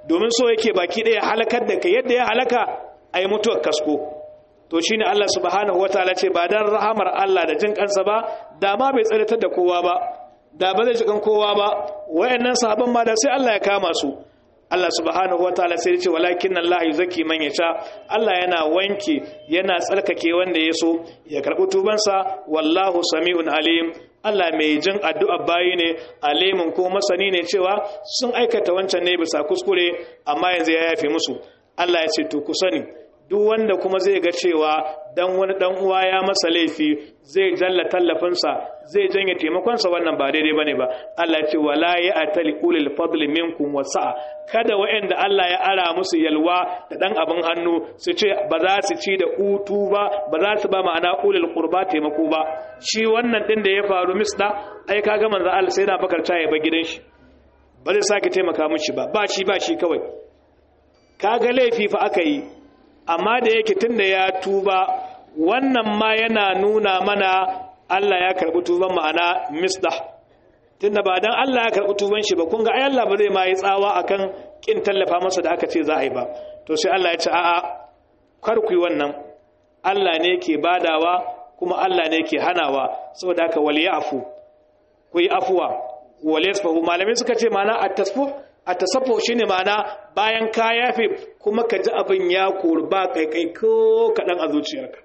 domin so yake baki ɗaya halakar da kai yadda ya halaka a yi mutuwar kasko to shine Allah subhanahu wataala ce ba dan rahamar Allah da jin kansa ba da ma bai tsaratar da kowa ba da ba zai jikan kowa ba wayannan sahabban ma da sai Allah ya kama su Allah subhanahu wataala sai ya ce walakin Allah yuzaki man yasha Allah yana wanke yana tsarkake wanda ya so ya karbi tubansa wallahu sami'un alim Allah mai jin addu'a bayi ne alimin ko masani ne cewa sun aikata wancan ne bisa kuskure amma yanzu ya yafe musu Allah ya ce to ku sani duk wanda kuma zai ga cewa dan wani dan uwa ya masa laifi zai jalla tallafinsa zai janye taimakonsa wannan ba daidai bane ba Allah ya ce wala ya atali ulil fadli minkum wasa'a kada wa'anda Allah ya ara musu yalwa da dan abin hannu su ce ba za su ci da utu ba ba za su ba ma'ana ulil qurba taimako ba shi wannan din da ya faru misda ai kaga manzo Allah sai na bakar ta ya ba gidan shi ba zai sake taimaka mishi ba ba shi ba shi kawai kaga laifi fa aka yi amma da yake tunda ya tuba wannan ma yana nuna mana Allah ya karɓi tuban ma'ana misdah tunda ba dan Allah ya karɓi tuban shi ba kun ga ai Allah ba zai ma yi tsawa akan kin tallafa masa da aka ce za a yi ba to sai Allah ya ce a'a kar ku yi wannan Allah ne ke badawa kuma Allah ne ke hanawa saboda haka wal ya'fu ku yi afuwa wal yasfahu malamai suka ce ma'ana at-tasfuh a tasaffo shi ne mana bayan ka yafe kuma ka ji abin ya ba kaikai ko kaɗan a zuciyarka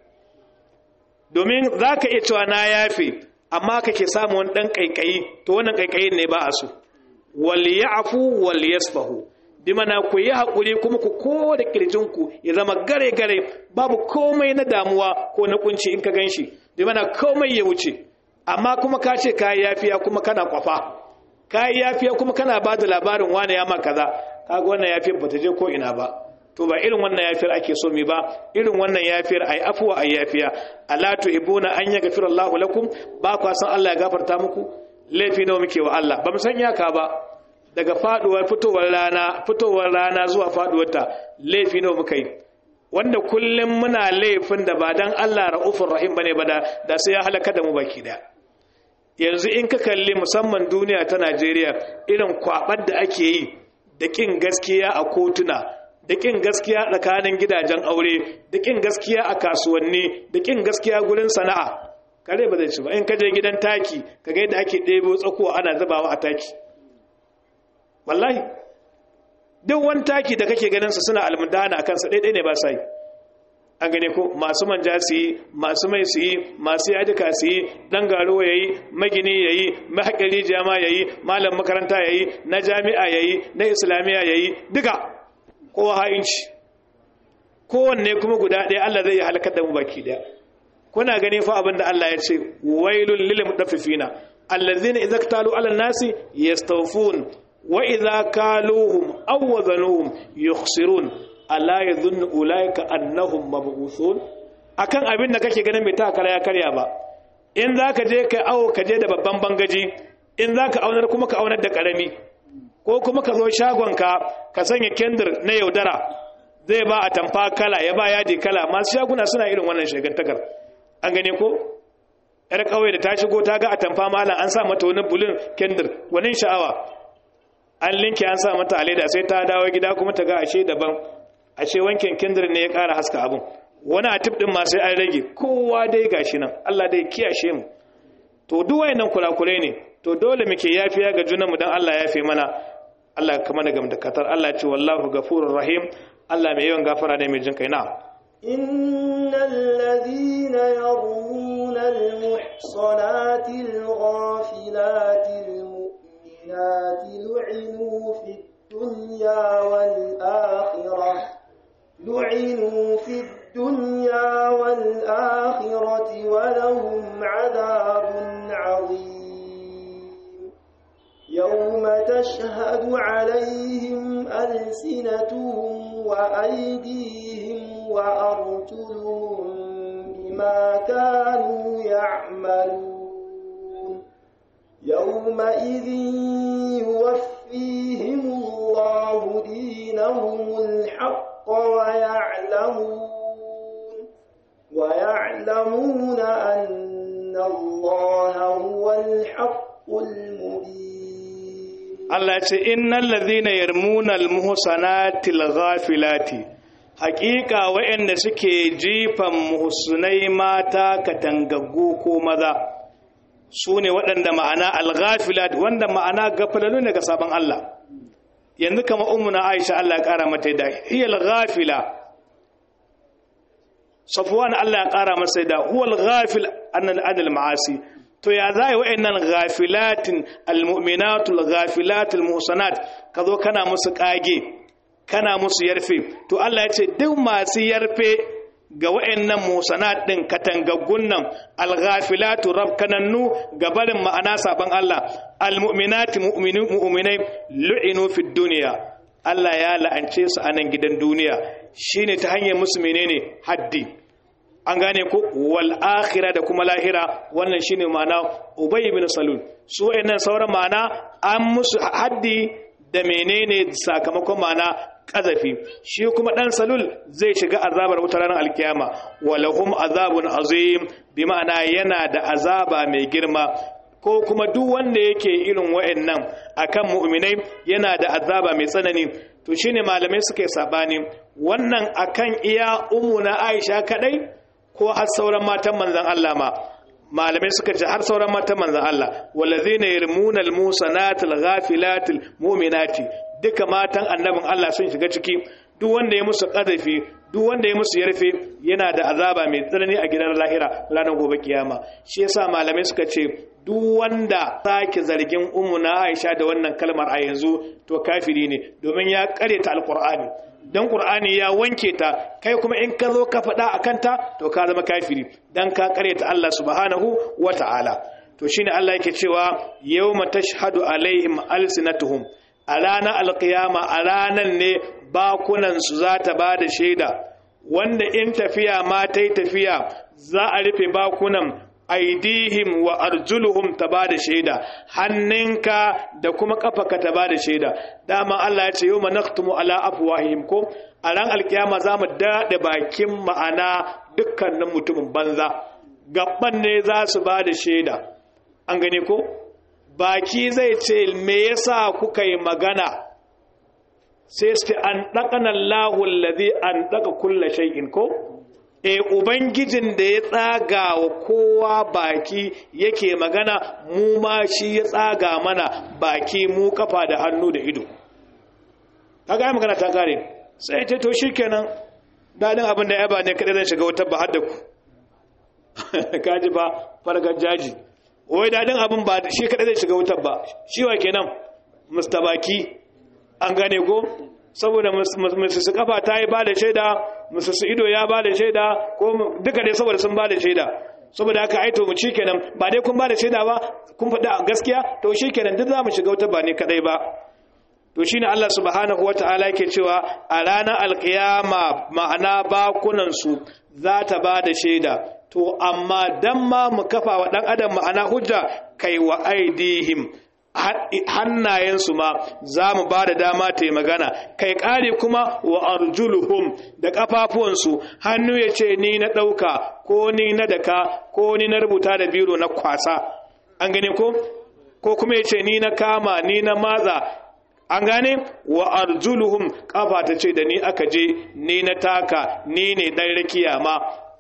domin za ka iya cewa na yafe amma ka ke samun wani ɗan kaikayi to wannan kaikayin ne ba a so wal ya'fu wal yasfahu bi mana ku yi haƙuri kuma ku ko da kirjinku ya zama gare gare babu komai na damuwa ko na kunci in ka ganshi bi mana komai ya wuce amma kuma ka ce ka yafiya kuma kana kwafa ka yi yafiya kuma kana ba da labarin wane ya maka kaza kaga wannan yafiyar ba ta je ko ina ba to ba irin wannan yafiyar ake so mi ba irin wannan yafiyar ai afuwa ai yafiya ala tuhibuna an yaghfira Allahu lakum ba ku san Allah ya gafarta muku laifi nawa muke wa Allah ba mu san yaka ba daga faduwar fitowar rana fitowar rana zuwa faduwar ta laifi nawa muka yi wanda kullum muna laifin da ba dan Allah ra'ufur rahim bane ba da sai ya halaka da mu baki daya yanzu in ka kalli musamman duniya ta Najeriya irin kwabar da ake yi da kin gaskiya a kotuna da kin gaskiya tsakanin gidajen aure da kin gaskiya a kasuwanni da kin gaskiya gurin sana'a kare ba zai ci ba in ka je gidan taki ka ga yadda ake ɗebo tsakuwa ana zubawa a taki wallahi duk wani taki da kake ganin su suna almudana a kansa ɗaiɗai ne ba sa yi an gane ko masu manja su yi masu mai su yi masu yadika su yi ɗan garo ya yi magini ya yi mahaƙari jama ya yi malam makaranta ya yi na jami'a ya yi na islamiyya ya yi duka kowa ha'inci kowanne kuma guda ɗaya allah zai yi halakar da mu baki ɗaya kuna gani fa abin da allah ya ce wailun lil mutaffifina allazina idza ktalu ala nasi yastawfun wa idza kaluhum aw wazanuhum yukhsirun ala yadhunnu ulaika annahum mab'uthun akan abin da kake ganin bai takara ya karya ba in zaka je kai awo ka je da babban bangaji in zaka aunar kuma ka aunar da karami ko kuma ka zo shagon ka ka sanya kendir na yaudara zai ba a tamfa kala ya ba yadi kala masu shaguna suna irin wannan shagantakar an gane ko yar kauye da ta shigo ta ga a tamfa malam an sa mata wani bulin kendir wani sha'awa an linke an sa mata a leda sai ta dawo gida kuma ta ga ashe daban ashe wankin kindir ne ya ƙara haska abin wani a tip ɗin masu an rage kowa dai gashi nan Allah dai kiyashe mu to duk wayannan kurakurai ne to dole muke yafiya ga junanmu dan Allah ya fi mana Allah kama da gamdakatar Allah ce wallahu gafurur rahim Allah mai yawan gafara ne mai jin kai na إن الذين يرمون المحصنات الغافلات المؤمنات لعنوا في الدنيا والآخرة لعنوا في الدنيا والآخرة ولهم عذاب عظيم يوم تشهد عليهم ألسنتهم وأيديهم وأرجلهم بما كانوا يعملون يومئذ يوفيهم الله دينهم الحق ويعلمون ويعلمون أن الله هو الحق المبين Allah ce innal ladhina yarmuna almuhsanatil ghafilati haqiqa wa'anda suke jifan muhsunai mata katangaggu ko maza sune waɗanda ma'ana alghafilat wanda ma'ana gafalalu ne ga sabon Allah yanzu kama ummuna Aisha Allah ya kara mata da hiyal ghafila Safwan Allah ya kara masa da huwal ghafil an al ma'asi to ya zai wa'annan ghafilatin almu'minatul ghafilatul muhsanat kazo kana musu kage kana musu yarfe to Allah ya ce duk masu yarfe ga wa'annan muhsanat din katangaggun nan alghafilatu rabkanannu gabarin ma'ana saban Allah almu'minati mu'minai lu'inu fid dunya Allah ya la'ance su a nan gidan duniya shine ta hanyar musu menene haddi an gane ko wal akhira da kuma lahira wannan shine ma'ana ubay ibn salul su wayannan sauran ma'ana an musu haddi da menene sakamakon ma'ana kazafi shi kuma dan salul zai shiga azabar wutar ranar alkiyama walahum azabun azim bi ma'ana yana da azaba mai girma ko kuma duk wanda yake irin wayannan akan mu'minai yana da azaba mai tsanani to shine malamai suka yi sabani wannan akan iya na Aisha kadai ko har sauran matan manzan Allah ma malamai suka ce har sauran matan manzan Allah wallazina yarmuna almusanatil ghafilatil mu'minati duka matan annabin Allah sun shiga ciki duk wanda ya musu qadafi duk wanda ya musu yarfe yana da azaba mai tsanani a gidan lahira ranar gobe kiyama shi yasa malamai suka ce duk wanda sake zargin ummu na Aisha da wannan kalmar a yanzu to kafiri ne domin ya kareta alqur'ani dan qur'ani ya wanke ta kai kuma in ka zo ka faɗa a kanta to ka zama kafiri dan ka karyata Allah subhanahu wata'ala to shine Allah yake cewa yawma tashhadu alaihim alsinatuhum a ranar alkiyama a ranar ne bakunan su za ta ba da shaida wanda in tafiya ma ta tafiya za a rufe bakunan aidihim wa arjuluhum ta ba da shaida hannunka da kuma kafaka ta ba da shaida dama Allah ya ce yau manaktumu ala afwahihim ko a ran alkiyama za mu daɗe bakin ma'ana dukkanin mutumin banza gaban ne za su ba da shaida an gane ko baki zai ce me yasa kuka yi magana sai su an ɗaƙanan lahun lazi an ɗaƙa kulla shay'in ko e ubangijin da ya tsaga wa kowa baki yake magana mu ma shi ya tsaga mana baki mu kafa da hannu da ido kaga ya magana ta kare sai ta to shikenan dadin abin da ya ba ne kadai zan shiga wata ba hadda ku kaji ba fargar jaji wai dadin abin ba shi kadai zai shiga wutar ba shi wa kenan mustabaki an gane ko saboda musu kafa ta yi ba da shaida musu ido ya ba da shaida ko duka dai saboda sun ba da shaida saboda haka aito mu kenan ba dai kun ba da shaida ba kun faɗa gaskiya to shikenan duk za mu shiga wuta ba ne kadai ba to shine Allah subhanahu wata'ala yake cewa a ranar alkiyama ma'ana bakunan su za ta ba da shaida to amma dan ma mu kafa wa dan adam ma'ana hujja kai wa aidihim hannayensu ma za mu ba da dama ta yi magana kai ƙari kuma wa arjuluhum da ƙafafuwansu hannu ya ce ni na ɗauka ko ni na daka ko ni na rubuta da biro na kwasa an gane ko ko kuma ya ce ni na kama ni na maza an gane wa arjuluhum ƙafa ta ce da ni aka je ni na taka ni ne ɗan rakiya ma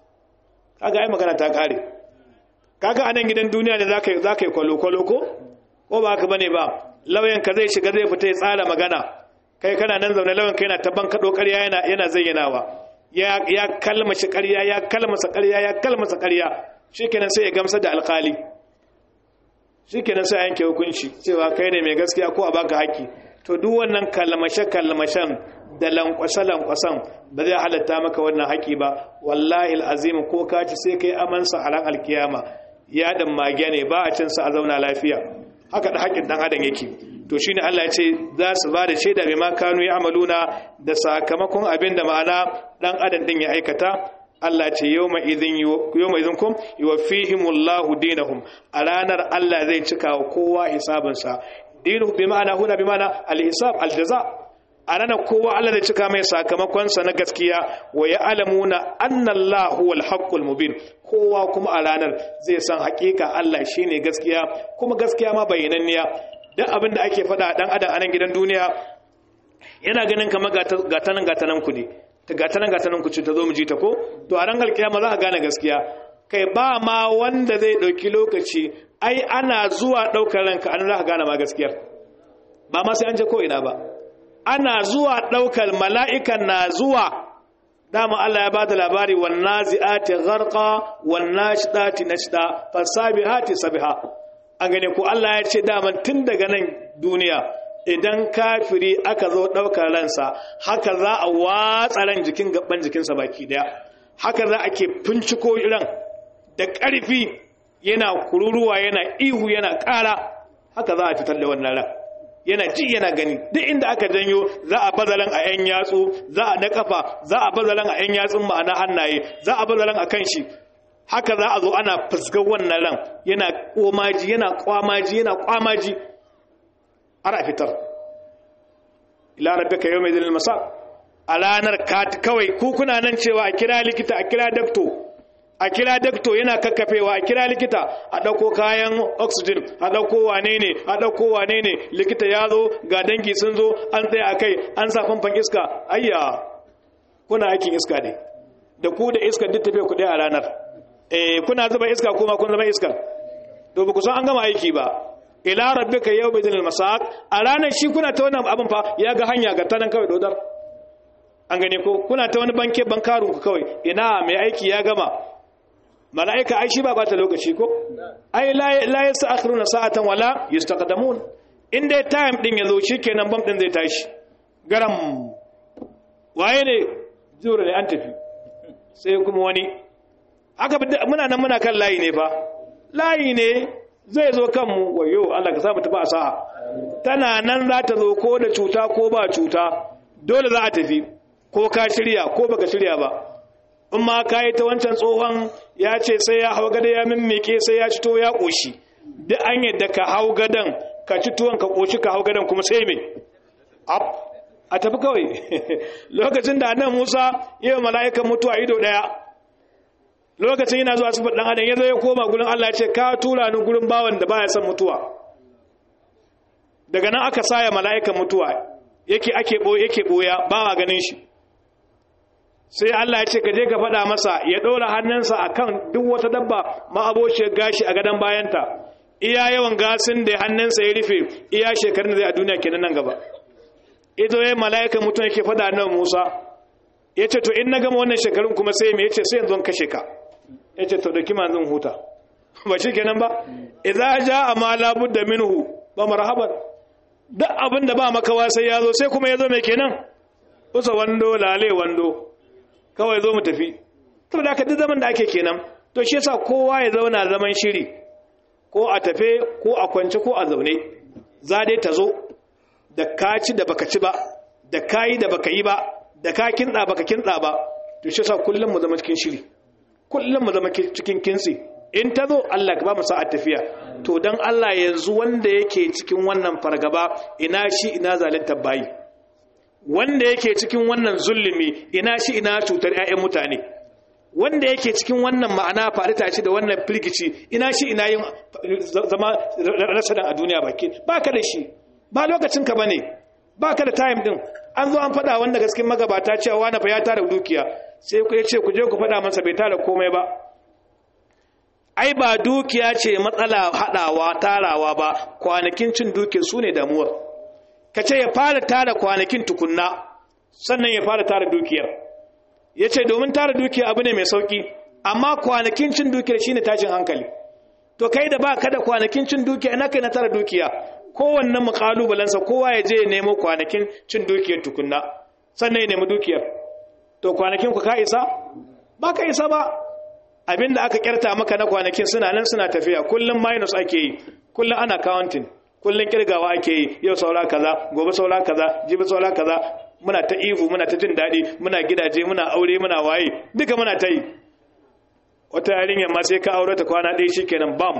kaga ai magana ta ƙare kaga anan gidan duniya ne za ka yi kwalo-kwalo ko ko ba haka bane ba lauyan ka zai shiga zai fita ya tsara magana kai kana nan zaune lauyan ka yana taban kado ƙarya yana yana zayyanawa ya ya kalmashi ƙarya ya kalmasa ƙarya ya kalmasa ƙarya shikenan sai ya gamsa da alƙali shikenan sai yanke hukunci cewa kai ne mai gaskiya ko a baka haƙi to duk wannan kalmashe kalmashen da lankwashe lankwasan ba zai halatta maka wannan haƙi ba wallahi alazim ko ka ci sai kai amansa a ran alkiyama ya dan mage ne ba a cin sa a zauna lafiya haka da haƙin ɗan adam yake to shi ne Allah ya ce za su ba da shaida mai makanu ya amaluna da sakamakon abin da ma'ana ɗan adam ɗin ya aikata Allah ce yau mai izin kum yi wa fihimullahu dinahum a ranar Allah zai cika wa kowa hisabinsa dinu bi ma'ana huna bi ma'ana al-hisab al-jaza a ranar kowa Allah zai cika mai sakamakonsa na gaskiya wa ya alamuna annallahu huwal haqqul mubin kowa kuma a ranar zai san hakika Allah shine gaskiya kuma gaskiya ma bayyananniya duk abin da ake faɗa dan adam a nan gidan duniya yana ganin kamar gatanan gatanan ku ne ta gatanan gatanan ku ce ta zo mu ji ta ko to a ran alkiyama za ka gane gaskiya kai ba ma wanda zai ɗauki lokaci ai ana zuwa ɗaukar ranka an za ka gane ma gaskiyar ba ma sai an je ko ina ba ana zuwa ɗaukar mala'ikan na zuwa dama Allah ya ba da labari wan nazi'ati gharqa wan nashidati nashda fasabihati sabiha an gane ko Allah ya ce dama tun daga nan duniya idan kafiri aka zo ɗaukar ransa haka za a watsa ran jikin gaban jikinsa baki daya haka za a ke finciko ran da ƙarfi yana kururuwa yana ihu yana ƙara haka za a fitar da wannan ran yana ji yana gani duk inda aka janyo za a bazalan a yan yatsu za a na kafa za a bazalan a yan yatsun ma'ana hannaye za a bazalan a kan shi haka za a zo ana fuskar wannan ran yana komaji yana kwamaji yana kwamaji ara fitar ila rabbika yawma idhil masaq a ranar kawai ku kuna nan cewa a kira likita a kira dakto a kira dakto yana kakkafewa a kira likita a ɗauko kayan oxygen a ɗauko wane ne a ɗauko wane ne likita ya zo ga dangi sun zo an tsaye a kai an sa famfan iska ayya kuna aikin iska ne da ku da iska duk tafiya ku a ranar eh kuna zuba iska kuma kun zama iska to ba ku san an gama aiki ba ila rabbika yawma idhil masaq a ranar shi kuna ta wannan abin fa ya ga hanya ga tanan kawai dodar an gane ko kuna ta wani banke bankarun ku kawai ina mai aiki ya gama mala'ika ai shi ba bata lokaci ko ai la yasta'khiruna sa'atan wala yastaqdamun in dai time din yazo shikenan bam din zai tashi garam waye ne jura ne an tafi sai kuma wani haka muna nan muna kan layi ne fa layi ne zai zo kanmu wayo Allah ka sa mu tafi a sa'a tana nan za ta zo ko da cuta ko ba cuta dole za a tafi ko ka shirya ko baka shirya ba in ma ka yi ta wancan tsohon ya ce sai ya hau gada ya mimmike sai ya cito ya ƙoshi duk an yadda ka hau gadan ka ci tuwon ka ƙoshi ka hau gadan kuma sai mai a tafi kawai lokacin da annan musa yi wa mala'ikan mutuwa ido ɗaya lokacin yana zuwa sifar ɗan adam ya zo ya koma gurin allah ya ce ka tura ni gurin bawan da baya son mutuwa daga nan aka saya mala'ikan mutuwa yake ake yake ɓoya ba a ganin shi sai Allah ya ce ka je ka faɗa masa ya ɗora hannunsa a kan duk wata dabba ma'abociyar gashi a gadon bayanta iya yawan gasin da hannunsa ya rufe iya shekarun zai a duniya kenan nan gaba ido ya mala'ika mutum yake faɗa nan musa ya ce to in na gama wannan shekarun kuma sai me ya ce sai yanzu kashe ka ya ce to da kima zan huta ba shi kenan ba idza ja ma la budda minhu ba marhaban duk abin da ba makawa sai ya zo sai kuma ya zo mai kenan usa wando lale wando kawai zo mu tafi to da ka duk zaman da ake kenan to shi yasa kowa ya zauna zaman shiri ko a tafe ko a kwance ko a zaune za dai ta zo da ka ci da baka ci ba da ka yi da baka yi ba da ka kintsa baka kintsa ba to shi yasa kullum mu zama cikin shiri kullum mu zama cikin kintsi in ta zo Allah ka ba mu sa'a tafiya to dan Allah yanzu wanda yake cikin wannan fargaba ina shi ina zalunta bayi wanda yake cikin wannan zulumi ina shi ina cutar 'ya'yan mutane wanda yake cikin wannan ma'ana faɗi tashi da wannan firgici ina shi ina yin zama rasadan a duniya baki ba ka da shi ba lokacin ka bane ba ka da time din an zo an faɗa wanda gaskin magabata cewa wani fa ya tara dukiya sai ku ce ku je ku faɗa masa bai tara komai ba ai ba dukiya ce matsala haɗawa tarawa ba kwanakin cin dukiya su ne damuwar ka ce ya fara tara kwanakin tukunna sannan ya fara tara dukiyar ya ce domin tara dukiya abu ne mai sauki amma kwanakin cin dukiyar shi ne tashin hankali to kai da ba ka da kwanakin cin dukiya ina kai na tara dukiya kowanne mu kalubalensa kowa ya je ya nemo kwanakin cin dukiyar tukunna sannan ya nemi dukiyar to kwanakin ku ka isa ba ka isa ba abinda aka kyarta maka na kwanakin suna nan suna tafiya kullum minus ake yi kullum ana counting kullum kirgawa ake yi yau saura kaza gobe saura kaza jibi saura kaza muna ta ihu muna ta jin daɗi muna gidaje muna aure muna waye duka muna ta yi wata yarinya ma sai ka aure ta kwana ɗaya shikenan bam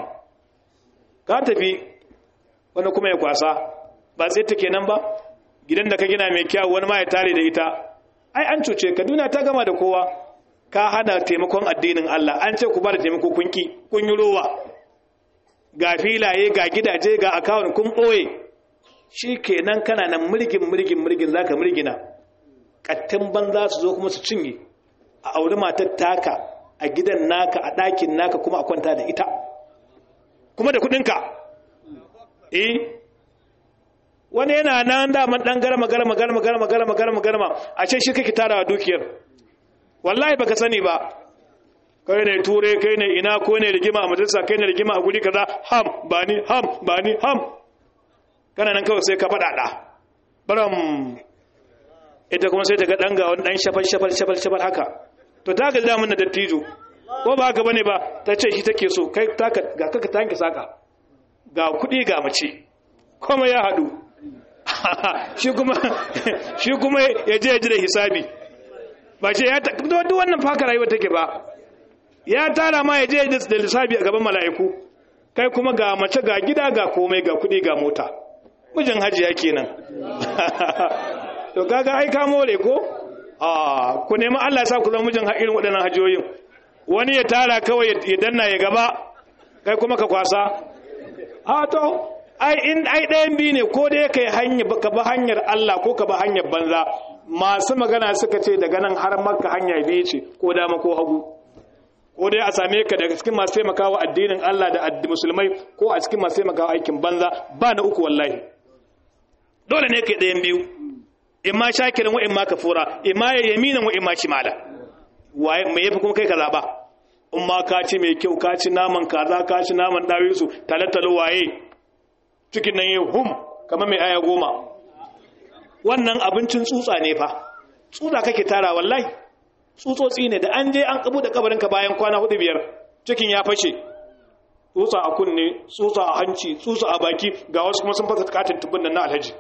ka tafi wani kuma ya kwasa ba sai ta kenan ba gidan da ka gina mai kyau wani ma ya tare da ita ai an cuce ka duniya ta gama da kowa ka hana taimakon addinin Allah an ce ku ba da taimako kun ki kun yi rowa ga filaye ga gidaje ga akawun kun ɓoye shi kenan kana nan mulkin mulkin mulkin za ka mulgina ƙattin banza su zo kuma su cinye a auri matar taka a gidan naka a ɗakin naka kuma a kwanta da ita kuma da kuɗinka eh wani yana nan daman ɗan garma garma garma garma garma garma garma a ce shi kake tara dukiyar wallahi baka sani ba kai ne ture kai ne ina ko ne rigima a majalisa kai ne rigima a guri kaza ham ba ni ham ba ni ham kana nan kawai sai ka faɗa ɗa baram ita kuma sai ta ga ɗan ga wani ɗan shafal shafal shafal shafal haka to ta ga damun na dattijo ko ba haka bane ba ta ce shi take so kai ga kaka tanki saka ga kuɗi ga mace kuma ya haɗu shi kuma shi kuma ya je ya ji da hisabi ba ce ya ta duk wannan faka rayuwa take ba ya tara ma ya je da lissafi a gaban mala'iku kai kuma ga mace ga gida ga komai ga kuɗi ga mota mijin hajiya kenan to kaga ai ka more ko a ku nemi Allah ya sa ku zama mijin irin waɗannan hajiyoyin wani ya tara kawai ya danna ya gaba kai kuma ka kwasa a to ai in ai ɗayan biyu ne ko dai kai hanya ka ba hanyar Allah ko ka ba hanyar banza masu magana suka ce daga nan har makka hanya biyu ce ko dama ko hagu ko dai a same ka daga cikin masu taimakawa addinin Allah da musulmai ko a cikin masu taimakawa aikin banza ba na uku wallahi dole ne kai ɗayan biyu in ma shakirin wa'in ma kafura in ma ya yaminan wa'in ma shimala waye mai yafi kuma kai ka zaba in ma ka ci mai kyau ka ci naman kaza ka ci naman dawisu talatalo waye cikin nan yau hum kamar mai aya goma wannan abincin tsutsa ne fa tsutsa kake tara wallahi tsutsotsi ne da an je an kabu da kabarinka bayan kwana hudu biyar cikin ya fashe tsutsa a kunne tsutsa a hanci tsutsa a baki ga wasu kuma sun fasa katin tubbin nan na alhaji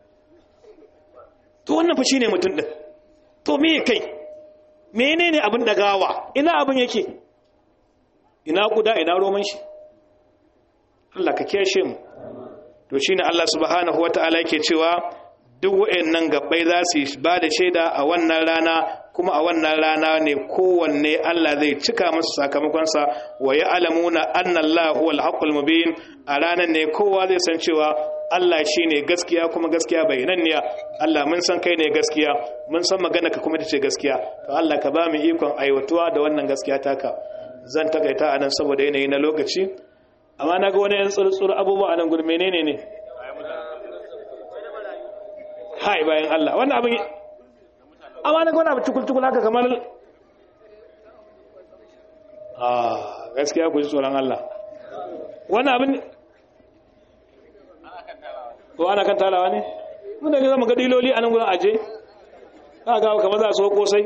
to wannan fa shine mutum din to me kai menene abin da gawa ina abin yake ina guda ina roman shi Allah ka kiyashe mu to shine Allah subhanahu wataala yake cewa duk wayannan gabbai za su ba da shaida a wannan rana kuma a wannan rana ne kowanne Allah zai cika masa sakamakonsa wa ya'lamuna anna Allah huwal haqqul mubin a ranar ne kowa zai san cewa Allah shine gaskiya kuma gaskiya bayananniya Allah mun san kai ne gaskiya mun san magana ka kuma tace gaskiya to Allah ka ba mu ikon aiwatuwa da wannan gaskiya taka zan takaita anan saboda yanayi na lokaci amma naga wani yan tsurtsur abubuwa anan gudu menene ne hai bayan Allah wannan abin amma na gwana cikul-cikul haka kamar a gaskiya ku ji tsoron Allah wani abin ko ana kan talawa ne muna ga zama ga diloli a nan gudun aje ka gawa kamar za su kosai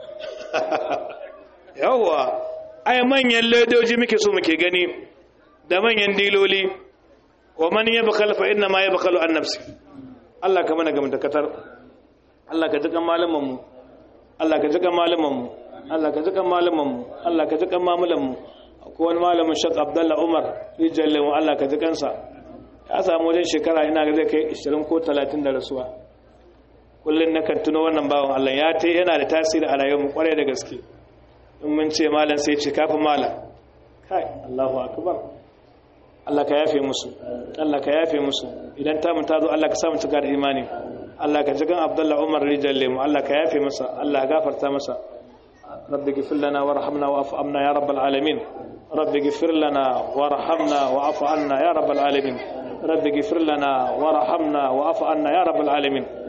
yawwa ai manyan ledoji muke so muke gani da manyan diloli wa man yabkhal fa inna ma yabkhalu an nafsi Allah ka mana gamta katar Allah ka jikan malamanmu Allah ka jikan malamanmu Allah ka jikan malamanmu Allah ka jikan mamulanmu akwai wani malamin Sheikh Abdullah Umar rijalle mu Allah ka jikansa ya samu wajen shekara ina ga zai kai 20 ko 30 da rasuwa kullun nakan tuno wannan bawan Allah ya ta yana da tasiri a rayuwarmu kwarai da gaske in mun ce malam sai ce kafin malam kai Allahu akbar Allah ka yafe musu Allah ka yafe musu idan ta mun tazo Allah ka sa mu cika da imani Allah ka jigan Abdullah Umar rijalle mu Allah ka yafe masa Allah gafarta masa rabbi ghfir lana warhamna wa'fu anna ya rabbal alamin rabbi ghfir lana warhamna wa'fu anna ya rabbal alamin rabbi ghfir lana warhamna wa'fu anna ya rabbal alamin